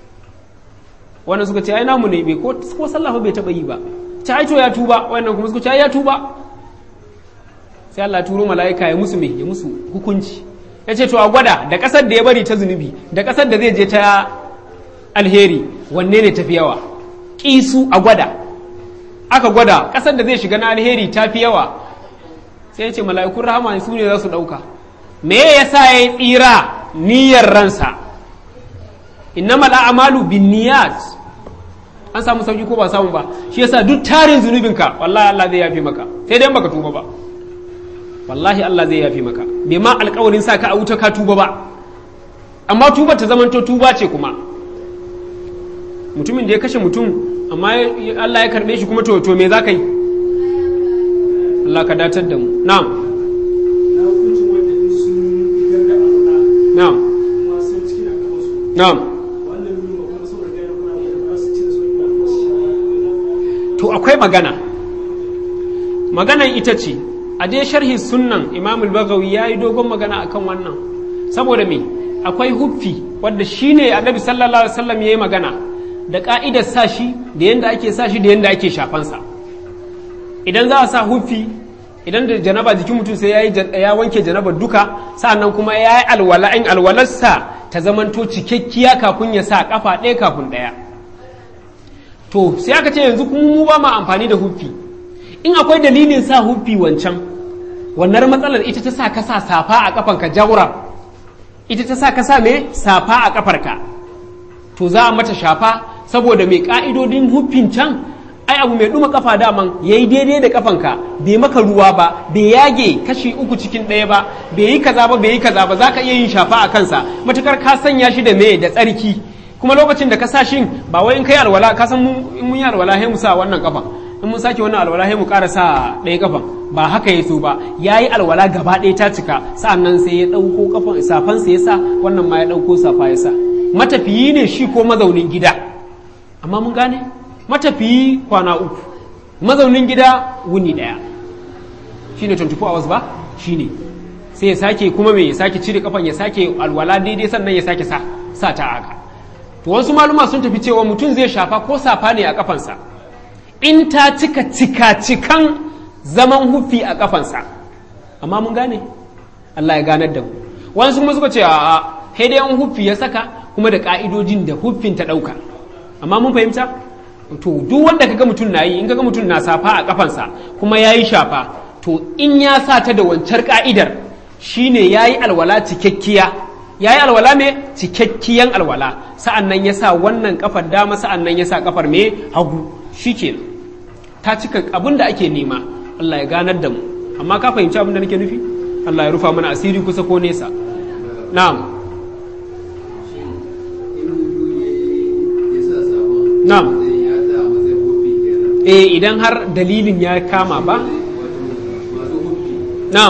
wannan suka ce ai namu ne bai ko sallah bai taba yi ba ta aito ya tuba wannan kuma suka ce ai ya tuba sai Allah turo mala'ika ya musu me ya musu hukunci ya ce to a gwada da ƙasar da ya bari ta zunubi da ƙasar da zai je ta alheri wanne ne tafi yawa ƙisu a gwada aka gwada ƙasar da zai shiga na alheri ta fi yawa sai ya ce mala'ikun rahama su ne za su ɗauka me ya sa ya yi tsira niyyar ransa innamal a'malu bin niyat an samu sauki ko ba samu ba shi yasa duk tarin zunubinka wallahi Allah zai yafi maka sai dai baka tuba ba wallahi Allah zai yafi maka bai ma alƙawarin sa ka a wuta ka tuba ba amma tuba ta zamanto tuba ce kuma mutumin da ya kashe mutum amma Allah ya karbe shi kuma to to me za ka yi Allah ka datar da mu na'am na'am na'am to akwai magana maganan ita ce a dai sharhi sunnan imam al-bagawi ya yi dogon magana akan wannan saboda me akwai huffi wadda shine annabi sallallahu alaihi wasallam ya yi magana da ka'idar sa shi da yanda ake sa shi da yanda ake shafansa idan za a sa huffi idan da janaba jikin mutum sai ya ya wanke janaba duka sa'annan kuma ya yi alwala in alwalarsa ta zamanto cikakkiya kafin ya sa kafa ɗaya kafin ɗaya to sai aka ce yanzu kuma mu ba ma amfani da huffi in akwai dalilin sa huffi wancan wannan matsalar ita ta sa ka sa safa a kafanka jawra ita ta sa ka sa me safa a kafarka to za a mata shafa saboda mai ka'idodin huffin can ai abu mai duma kafa daman yayi daidai da kafanka bai maka ruwa ba bai yage kashi uku cikin ɗaya ba bai yi kaza ba bai yi kaza ba za ka iya yin shafa a kansa matukar ka sanya shi da me da tsarki kuma lokacin da ka sa shin ba wai in kai alwala ka san in mun yi alwala sai mu sa wannan kafa in mun sake wannan alwala sai mu ƙara sa ɗaya kafan ba haka ya so ba ya yi alwala gaba ɗaya ta cika sa'annan sai ya ɗauko kafan safan sa ya sa wannan ma ya ɗauko safa ya sa matafiyi ne shi ko mazaunin gida amma mun gane matafiyi kwana uku mazaunin gida wuni ɗaya shine 24 hours ba shine sai ya sake kuma me ya sake cire kafan ya sake alwala daidai sannan ya sake sa sa ta haka to wasu maluma sun tafi cewa mutum zai shafa ko safa ne a kafansa in ta cika cika cikan zaman hufi a kafansa amma mun gane Allah ya ganar da mu wasu kuma suka ce a dai an hufi ya saka kuma da ka'idojin da huffin ta ɗauka amma mun fahimta to duk wanda kaga mutum na yi in kaga mutum na safa a kafansa kuma ya yi shafa to in ya sa ta da wancar ka'idar shine ya yi alwala cikakkiya ya yi alwala mai cikakkiyan alwala sa'an nan ya sa wannan kafar dama sa'an nan ya sa kafar mai hagu shi ke ta cika abin da ake nema Allah ya ganar da mu amma ka fahimci abin da nake nufi Allah ya rufa mana asiri kusa ko nesa na'am Na'am. eh idan har dalilin ya kama ba na'am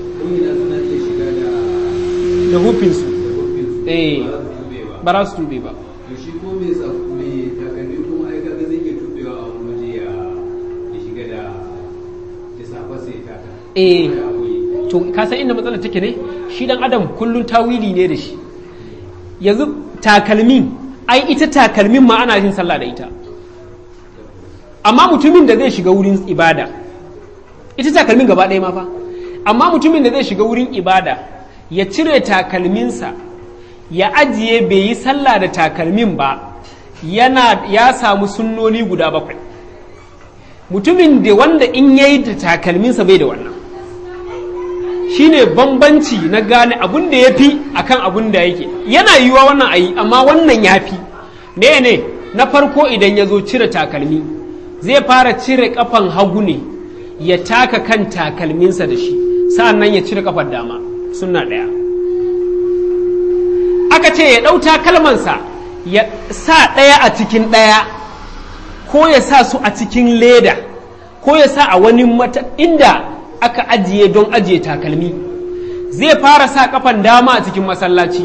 da hufinsu eh ba za su tube ba to shi ko mai tsafu mai takalmi kuma ai kaga zai iya tubewa a wani waje ya ya shiga da ya safa sai ya taka eh Ya boye. to ka san inda matsalar take ne shi dan adam kullun tawili ne da shi yanzu takalmin ai ita takalmin ma ana yin sallah da ita amma mutumin da zai shiga wurin ibada ita takalmin gaba ɗaya ma fa amma mutumin da zai shiga wurin ibada ya cire takalminsa ya ajiye bai yi sallah da takalmin ba yana ya samu sunnoni guda bakwai mutumin da wanda in yayi da takalminsa bai da wannan shine bambanci na gane abun da ya fi akan abun da yake yana yiwuwa wannan ayi amma wannan ya fi ne ne na farko idan ya zo cire takalmi zai fara cire kafan hagu ne ya taka kan takalminsa da shi sa'an nan ya cire kafar dama suna ɗaya aka ce ya ɗau takalmansa ya sa ɗaya a cikin ɗaya ko ya sa su a cikin leda ko ya sa a wani mata inda aka ajiye don ajiye takalmi zai fara sa kafan dama a cikin masallaci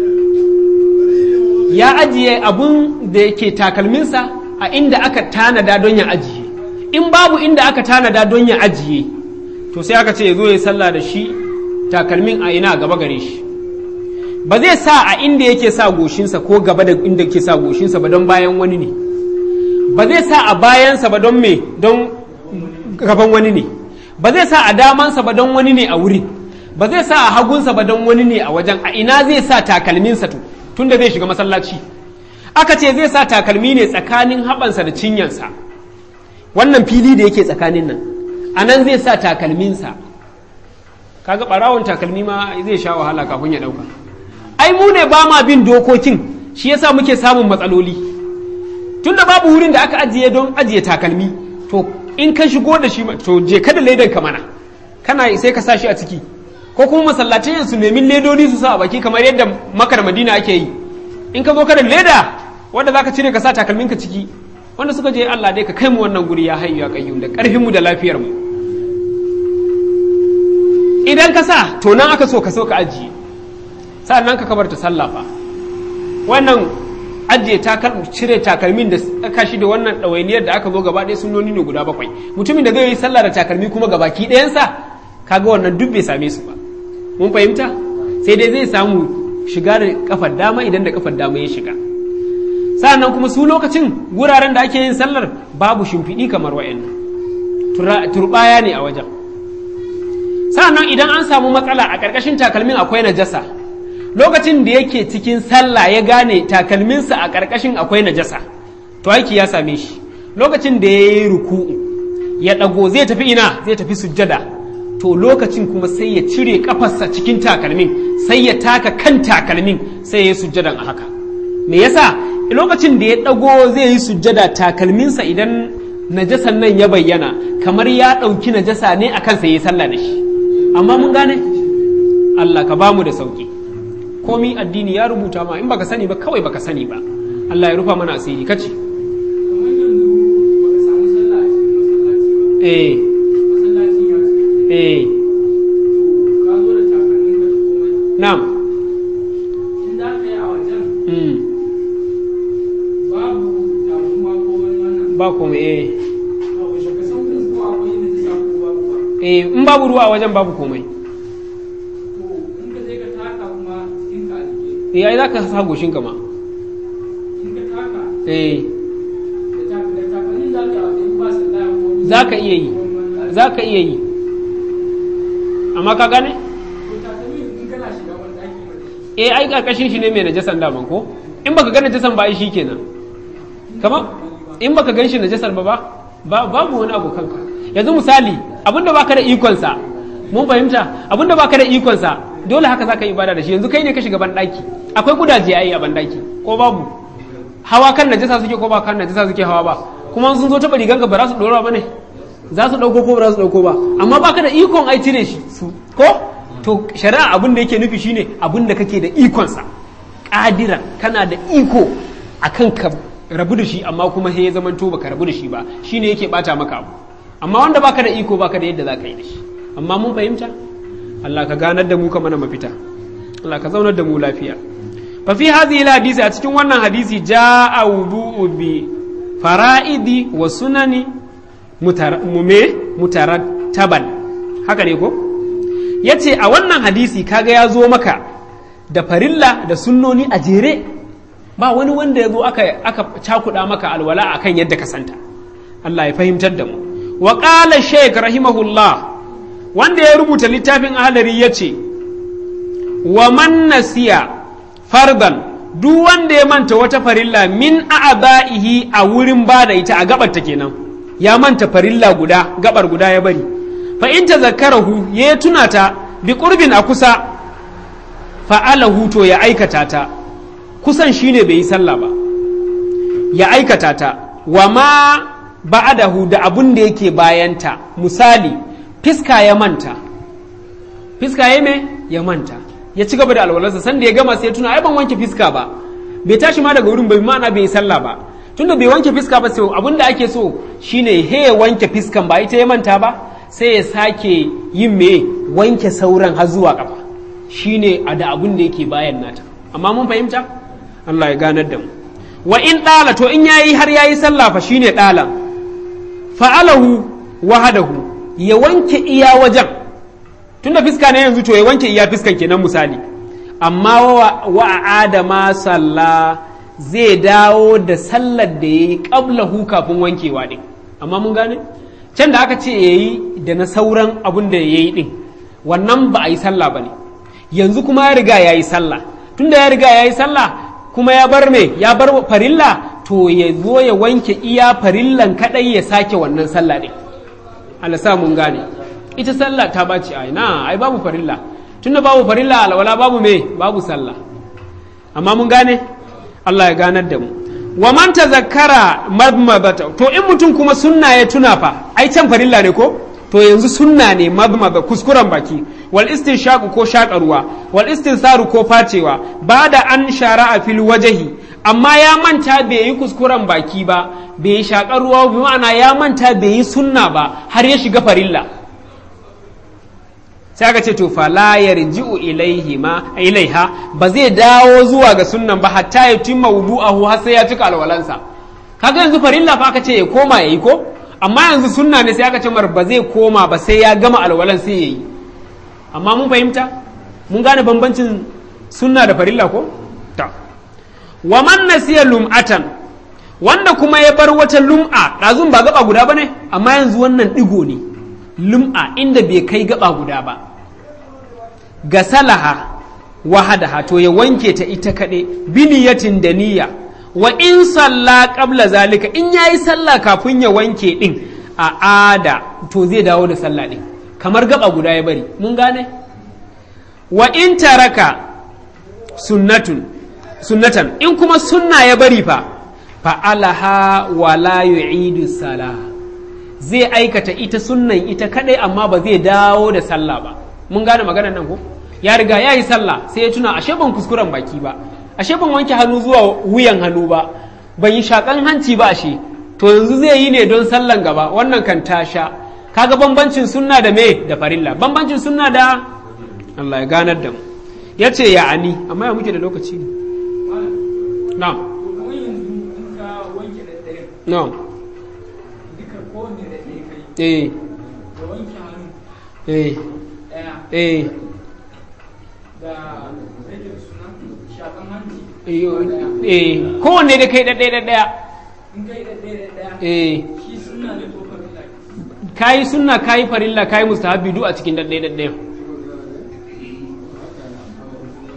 ya ajiye abun da yake takalminsa a inda aka tanada don ya ajiye in babu inda aka tanada don ya ajiye to sai aka ce ya zo ya sallah da shi takalmin a ina gaba gare shi ba zai sa a inda yake sa goshinsa ko gaba da inda yake sa goshinsa ba don bayan wani ne ba zai sa a bayansa ba don me don gaban wani ne ba zai sa a damansa ba don wani ne a wuri ba zai sa a hagunsa ba don wani ne a wajen a ina zai sa takalminsa to tunda zai shiga masallaci aka ce zai sa takalmi ne tsakanin haɓansa da cinyansa wannan fili da yake tsakanin nan a nan zai sa takalminsa kaga ɓarawon takalmi ma zai sha wahala kafin ya ɗauka ai mu ne ba ma bin dokokin shi yasa muke samun matsaloli tunda babu wurin da aka ajiye don ajiye takalmi to in ka shigo da shi to je ka da ledan ka mana kana sai ka sa shi a ciki ko kuma masallacin su nemi ledodi su sa a baki kamar yadda makar madina ake yi in ka zo ka da leda wanda zaka cire ka sa takalmin ka ciki wanda suka je Allah dai ka kai mu wannan guri ya hayyu ya qayyum da karfin mu da lafiyar mu idan ka sa to nan aka so ka so ka ajiye sannan ka kabarta sallafa wannan ajiye takal cire takalmin da aka shi da wannan ɗawainiyar da aka zo gaba ɗaya sunnoni ne guda bakwai mutumin da zai yi sallah da takalmi kuma gabaki ɗayansa kaga wannan duk bai same su ba mun fahimta sai dai zai samu shiga da kafar dama idan da kafar dama ya shiga sa'annan kuma su lokacin wuraren da ake yin sallar babu shimfiɗi kamar wa'annan turbaya ne a wajen sa'annan idan an samu matsala a ƙarƙashin takalmin akwai najasa lokacin da yake cikin sallah ya gane takalminsa a ƙarƙashin akwai najasa to aiki ya same shi lokacin da ya yi ruku'u ya ɗago zai tafi ina zai tafi sujjada to lokacin kuma sai ya cire ƙafarsa cikin takalmin sai ya taka kan takalmin sai ya yi sujjadan a haka me yasa lokacin da ya ɗago zai yi sujjada takalminsa idan najasan nan ya bayyana kamar ya ɗauki najasa ne a kansa ya yi sallah da shi amma mun gane Allah ka bamu da sauki komi addini ya rubuta ma in baka sani ba kawai baka sani ba Allah ya rufa mana asiri kace kamar yanzu baka samu sallah a cikin masallaci ba eh masallaci ya ce eh to ka zo da takalmin ka da komai na'am in za ka yi a wajen mm. babu tamuwa ko wani wannan ba komai eh to shi ka san kun ko akwai yin da ko babu ba eh in babu ruwa a wajen babu komai to in ka je ka taka kuma cikin ka a jike eh ai zaka sa goshin ka ma in ka taka eh da tak- da takalmin za ka yi ba sallah ko wani zaka iya yi ko wani- zaka iya yi amma ka gane to takalmin in kana shiga wani ɗaki ma da shi eh ai karkashin shi ne mai najasan daman ko in baka ga najasan ba ai shikenan kamar in baka gan shi najasar ba ba babu wani abu kanka yanzu misali abinda baka da ikon sa mun fahimta abinda baka da ikon sa dole haka zaka yi ibada da shi yanzu kai ne ka shiga ban daki akwai kudaje ai a ban daki ko babu hawa kan najasa suke ko ba kan najasa suke hawa ba kuma sun zo taba riganka ba za su dora ba ne za su dauko ko ba za su dauko ba amma baka da ikon ai cire shi su ko to shari'a abin da yake nufi shine abin da kake da ikon sa kadira kana da iko akan ka rabu da shi amma kuma sai ya zaman to baka rabu da shi ba shine yake bata maka abu amma wanda baka da iko baka da yadda zaka yi da shi amma mun fahimta Allah ka ganar da mu ka mana mafita Allah ka zaunar da mu lafiya fa fi hadhihi hadisi a cikin wannan hadisi jaa wudu'u bi fara'idi wa sunani mume mutarattaban haka ne ko yace a wannan hadisi kaga ya zo maka da farilla da sunnoni a jere ba wani wanda ya zo aka aka cakuɗa maka alwala akan yadda ka santa Allah ya fahimtar da mu wa qala shaykh rahimahullah wanda ya rubuta littafin ahalari ya ce wa man nasiya fardan duk wanda ya manta wata farilla min a'aba'ihi a wurin bada ita a gabar ta kenan ya manta farilla guda gabar guda ya bari fa in tazakkarahu ya tuna ta bi qurbin a kusa fa'alahu to ya aikata ta kusan shine bai yi sallah ba ya aikata ta wa ma ba'adahu da abun da yake bayanta misali fiska ya manta fiska ya me ya manta ya ci gaba da alwalarsa sanda ya gama sai ya tuna ai ban wanke fiska ba bai tashi ma daga wurin bai ma'ana bai yi sallah ba tunda bai wanke fiska ba sai abin da ake so shine he ya wanke fiskan ba ita ya manta ba sai ya sake yin me wanke sauran har zuwa kafa shine a da abin da yake bayan nata amma mun fahimta Allah ya ganar da mu wa in ɗala to in yayi har yayi sallah fa shine ɗala fa'alahu wahadahu ya wanke iya wajen tunda fiska ne yanzu to ya wanke iya fiskan kenan misali amma wa adama salla zai dawo da sallar da ya yi ƙablahu kafin wankewa ɗin amma mun gane can da aka ce ya yi da na sauran abin da ya yi ɗin wannan ba a yi sallah ba ne yanzu kuma ya riga ya yi sallah tunda ya riga ya yi sallah kuma ya bar me ya bar farilla to ya zo ya wanke iya farillan kaɗai ya sake wannan sallah ɗin Allah sa mun gane ita sallah ta baci ai na ai babu farilla tunda babu farilla alwala babu me babu sallah amma mun gane Allah ya ganar da mu wa man tazakkara madmadata to in mutum kuma sunna ya tuna fa ai can farilla ne ko to yanzu sunna ne madmada kuskuren baki wal istinshaqu ko shaƙarwa wal istinsaru ko facewa ba da an shara'a fil wajahi amma ya manta bai yi kuskuren baki ba bai yi shaƙar ruwa bi ma'ana ya manta bai yi sunna ba har ya shiga farilla sai aka ce to fala yarji'u ilaihi ma ilaiha ba zai dawo zuwa ga sunnan ba hatta ya timma wudu'ahu har sai ya cika alwalansa kaga yanzu farilla fa aka ce ya koma yayi ko amma yanzu sunna ne sai aka ce mar ba zai koma ba sai ya gama alwalan sai yayi amma mun fahimta mun gane bambancin sunna da farilla ko ta wa man nasiya lum'atan wanda kuma ya bar wata lum'a ɗazun ba gaba guda ba ne amma yanzu wannan ɗigo ne lum'a inda bai kai gaba guda ba ga salaha wahadaha to ya wanke ta ita kaɗai biniyatin da niyya wa in salla qabla zalika in yayi sallah kafin ya wanke ɗin a ada to zai dawo da sallah ɗin kamar gaba guda ya bari mun gane wa in taraka sunnatun sunnatan in kuma sunna ya bari fa fa'alaha wa la yu'idu sala zai aikata ita sunnan ita kadai amma ba zai dawo da sallah ba mun gane maganar nan ko ya riga ya yi sallah sai ya tuna ashe ban kuskuren baki ba ashe ban wanke hannu zuwa wuyan hannu ba ban yi shakan hanci ba ashe to yanzu zai yi ne don sallan gaba wannan kan tasha kaga bambancin sunna da me da farilla bambancin sunna da Allah ya ganar da mu ya ce ya ani amma ya muke da lokaci ne na'am kamar yanzu in ka wanke da ɗaya na'am duka kowanne da ɗaya kai eh da wanke hannu eh ɗaya eh da rage suna shakan hanci eh ɗaya eh kowanne da kai ɗaɗɗaya ɗaɗɗaya in kai da ɗaya da ɗaya eh shi suna ne ko farilla kayi sunna kayi farilla kayi mustahabbi duk a cikin ɗaɗɗaya ɗaɗɗaya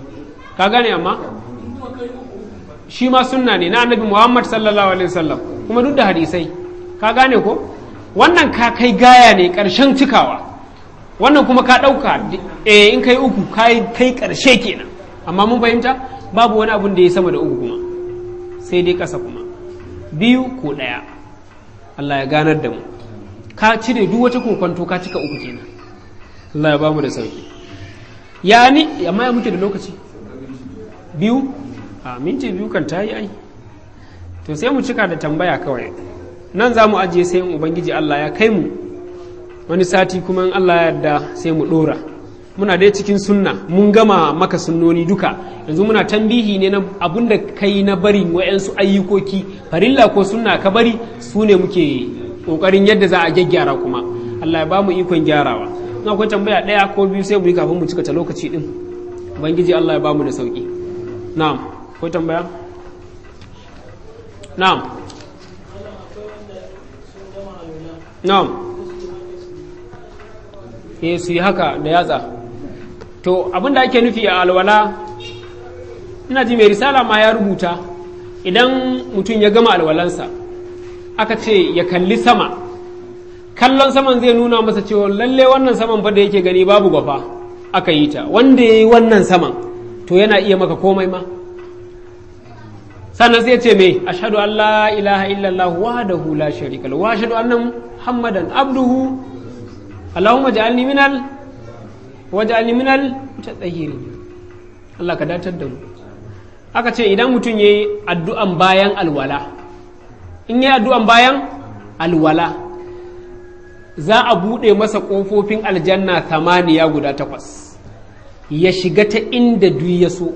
ka gane amma in kuma kai uku uku ba shi ma sunna ne na annabi Muhammad sallallahu alaihi wasallam kuma duk da hadisai ka gane ko wannan ka kai gaya ne karshen cikawa wannan kuma ka ɗauka eh in kai uku kai kai karshe kenan amma mun fahimta babu wani abun da ya sama da uku kuma sai dai ƙasa kuma biyu ko ɗaya Allah ya ganar da mu ka cire duk wata kokonto ka cika uku kenan Allah ya ba mu da sauki ya ni amma ya muke da lokaci biyu a minti biyu kan ta yi ai to sai mu cika da tambaya kawai nan za mu ajiye sai in ubangiji Allah ya kai mu wani sati kuma in Allah ya yarda sai mu dora muna dai cikin sunna mun gama maka sunnoni duka yanzu muna tambihi ne na abun da kai na bari wa'yansu ayyukoki farilla ko sunna ka bari su ne muke kokarin yadda za a gyaggyara kuma Allah ya ba mu ikon gyarawa in akwai tambaya ɗaya ko biyu sai mu yi kafin mu cika ta lokaci din ubangiji Allah ya ba mu da sauki na'am akwai tambaya na'am na'am eh su yi haka da yatsa to abin da ake nufi a alwala ina ji mai risala ma ya rubuta idan mutum ya gama alwalansa aka ce ya kalli sama kallon saman zai nuna masa cewa lalle wannan saman fa da yake gani babu gwafa aka yi ta wanda ya yi wannan saman to yana iya maka komai ma sannan sai ce me ashhadu an la ilaha illallah wahdahu la sharika lahu wa ashhadu anna muhammadan abduhu allahumma ja'alni minal waj'alni minal mutatahhirin Allah ka datar da mu aka ce idan mutum yayi addu'an bayan alwala in yayi addu'an bayan alwala za a buɗe masa ƙofofin aljanna tamaniya guda takwas ya shiga ta inda duk ya so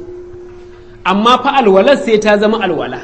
amma fa alwalar sai ta zama alwala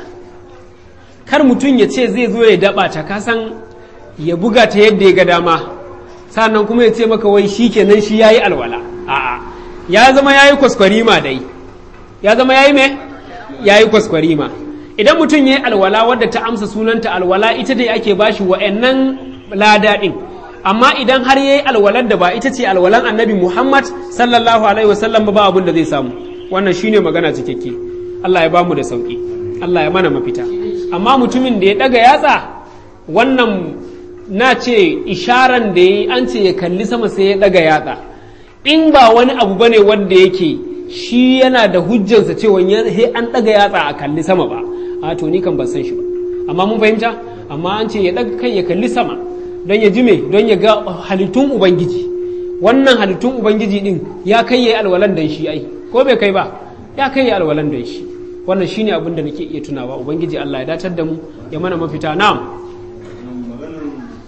kar mutum ya ce zai zo ya daba ta kasan ya buga ta yadda ya ga dama sannan kuma ya ce maka wai shi kenan shi yayi alwala a'a ya zama yayi kwaskwarima dai ya zama yayi me yayi kwaskwarima idan mutum yayi alwala wadda ta amsa sunanta alwala ita dai ake bashi wa'annan lada din amma idan har yayi alwalar da ba ita ce alwalan annabi Muhammad sallallahu alaihi wasallam ba abin da zai samu wannan shine magana cikakke Allah ya ba mu da sauki Allah ya mana mafita amma mutumin da ya daga yatsa wannan na ce isharan da ya an ce ya kalli sama sai ya daga yatsa in ba wani abu bane wanda yake shi yana da hujjansa cewa he an daga yatsa a kalli sama ba a to ni kan ban san shi ba amma mun fahimta amma an ce ya daga kai ya kalli sama don ya ji me don ya ga halittun ubangiji wannan halittun ubangiji din ya kai ya alwalan dan shi ai ko bai kai ba ya kai ya alwalan dan shi wannan shine abin da nake iya tunawa ubangiji Allah ya datar da mu ya mana mafita na'am maganar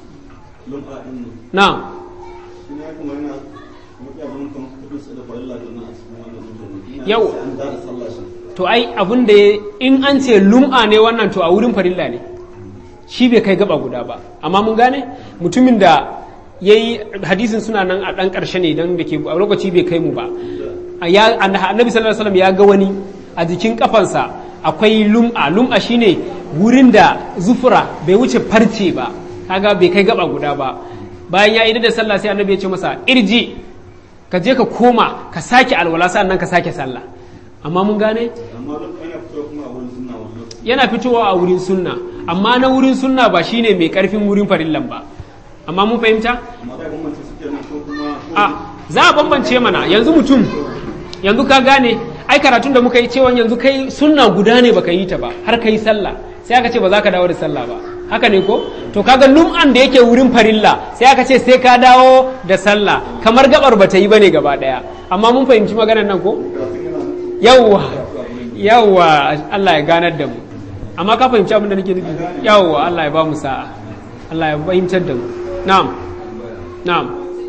lum'a din nan na'am shi ne kuma yana mafi abin kan kudin su da farilla da nan a cikin wannan zuciya Yau. an da sallah shi to ai abin da ya- in an ce lum'a ne wannan to a wurin farilla ne shi bai kai gaba guda ba amma mun gane mutumin da ya yi hadisin suna nan a ɗan ƙarshe ne don da ke a lokaci bai kai mu ba A ya annabi sallallahu alaihi wasallam ya ga wani a jikin kafansa akwai lum'a lum'a shine wurin da zufura bai wuce farce ba kaga bai kai gaba guda ba bayan ya yi da sallah sai annabi ya ce masa irji ka je ka koma ka sake alwala sannan ka sake sallah amma mun gane amma duk ana fitowa kuma a wurin sunna wani lokaci yana fitowa a wurin sunna amma na wurin sunna ba shine mai karfin wurin farillan ba amma mun fahimta amma da bambance suke nan ko kuma a za a bambance mana yanzu mutum yanzu ka gane ai karatun da muka yi cewa yanzu kai sunna guda ne baka yi ta ba har kai sallah sai aka ce ba za ka dawo da sallah ba haka ne ko to kaga lum'an da yake wurin farilla sai aka ce sai ka dawo da sallah kamar gabar bata yi bane gaba daya amma mun fahimci maganar nan ko yawwa yawwa Allah ya ganar da mu amma ka fahimci abin da nake nufi yawwa Allah ya ba mu sa'a Allah ya fahimtar da mu na'am na'am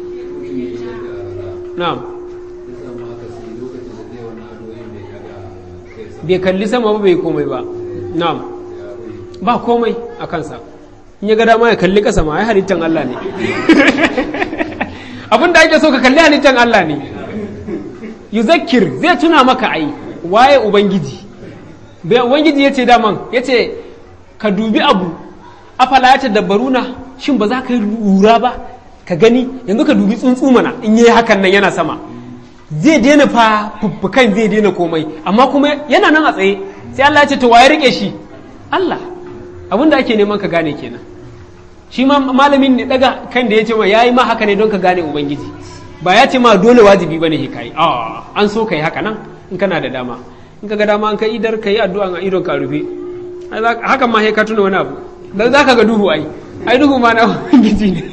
na'am bai kalli sama ba bai komai ba na'am ba komai a kansa in ya ga dama ya kalli kasa ma ai halittan Allah ne abin da ake so ka kalli halittan Allah ne yuzakkir zai tuna maka ai waye ubangiji bai ubangiji yace daman yace ka dubi abu afala ya tadabbaruna shin ba za ka yi lura ba ka gani yanzu ka dubi tsuntsu mana in yi hakan nan yana sama zai daina fa fuffukan zai daina komai amma kuma yana nan a tsaye sai Allah ya ce to waye rike shi Allah abin da ake neman ka gane kenan shi ma malamin ne daga kan da ya ce ma yayi ma haka ne don ka gane ubangiji ba ya ce ma dole wajibi bane he kai a an so kai haka nan in kana da dama in ka ga dama an kai idar kai addu'a a idon ka rufe hakan ma he ka tuna wani abu dan zaka ga duhu ai ai duhu ma na ubangiji ne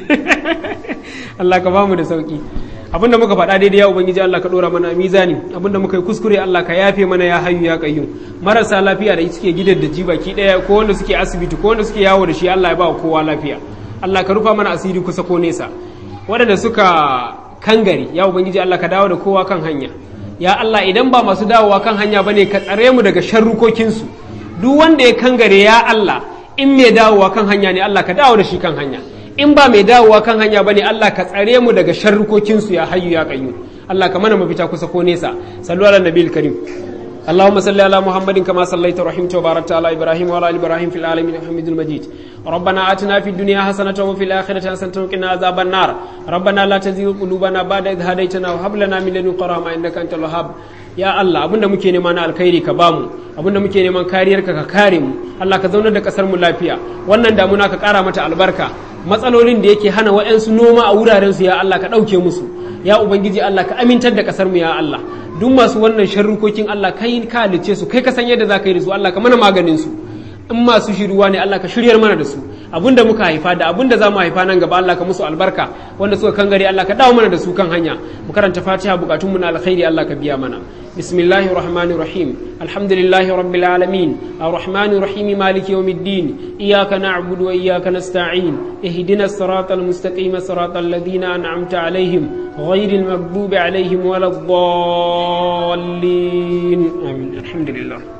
Allah ka bamu da sauki abinda muka faɗa daidai ya ubangiji Allah ka ɗora mana mizani abinda muka yi kuskure Allah ka yafe mana ya hayu ya qayyum marasa lafiya da suke gidan da ji baki ɗaya ko wanda suke asibiti ko wanda suke yawo da shi Allah ya ba kowa lafiya Allah ka rufa mana asiri kusa ko nesa waɗanda suka kangare ya ubangiji Allah ka dawo da kowa kan hanya ya Allah idan ba masu dawowa kan hanya bane ka tsare mu daga sharrukokinsu duk wanda ya kangare ya Allah in mai dawowa kan hanya ne Allah ka dawo da shi kan hanya in ba mai dawowa kan hanya bane Allah ka tsare mu daga sharrukokinsu ya hayyu ya qayyum Allah ka mana mafita kusa ko nesa sallu ala nabiyil karim اللهم صل على محمد كما صليت ورحمت وباركت على ابراهيم وعلى ال ابراهيم في العالمين حميد المجيد ربنا اتنا في الدنيا حسنه وفي الاخره حسنه وقنا عذاب النار ربنا لا تزغ قلوبنا بعد إذ هديتنا وهب لنا من لدنك رحمه انك انت الوهاب ya Allah abinda muke nema na alkhairi ka bamu abinda muke neman kariyarka ka kare mu Allah ka zaunar da kasar mu lafiya wannan damuna ka kara mata albarka matsalolin da yake hana wa'yansu noma a wuraren su ya Allah ka ɗauke musu ya ubangiji Allah ka amintar da kasar mu ya Allah duk masu wannan sharrukokin Allah kai ka halice su kai ka san yadda za ka yi da su Allah ka mana maganin su in masu shiruwa ne Allah ka shiryar mana da su abinda muka haifa da abinda za mu haifa nan gaba Allah ka musu albarka wanda suka kangare Allah ka dawo mana da su kan hanya mu karanta Fatiha bukatun mu na alkhairi Allah ka biya mana bismillahir rahmanir rahim alhamdulillahi rabbil alamin arrahmanir rahim maliki yawmiddin iyyaka na'budu wa iyyaka nasta'in ihdinas siratal mustaqim siratal ladzina an'amta alaihim ghayril maghdubi alaihim waladdallin amin alhamdulillah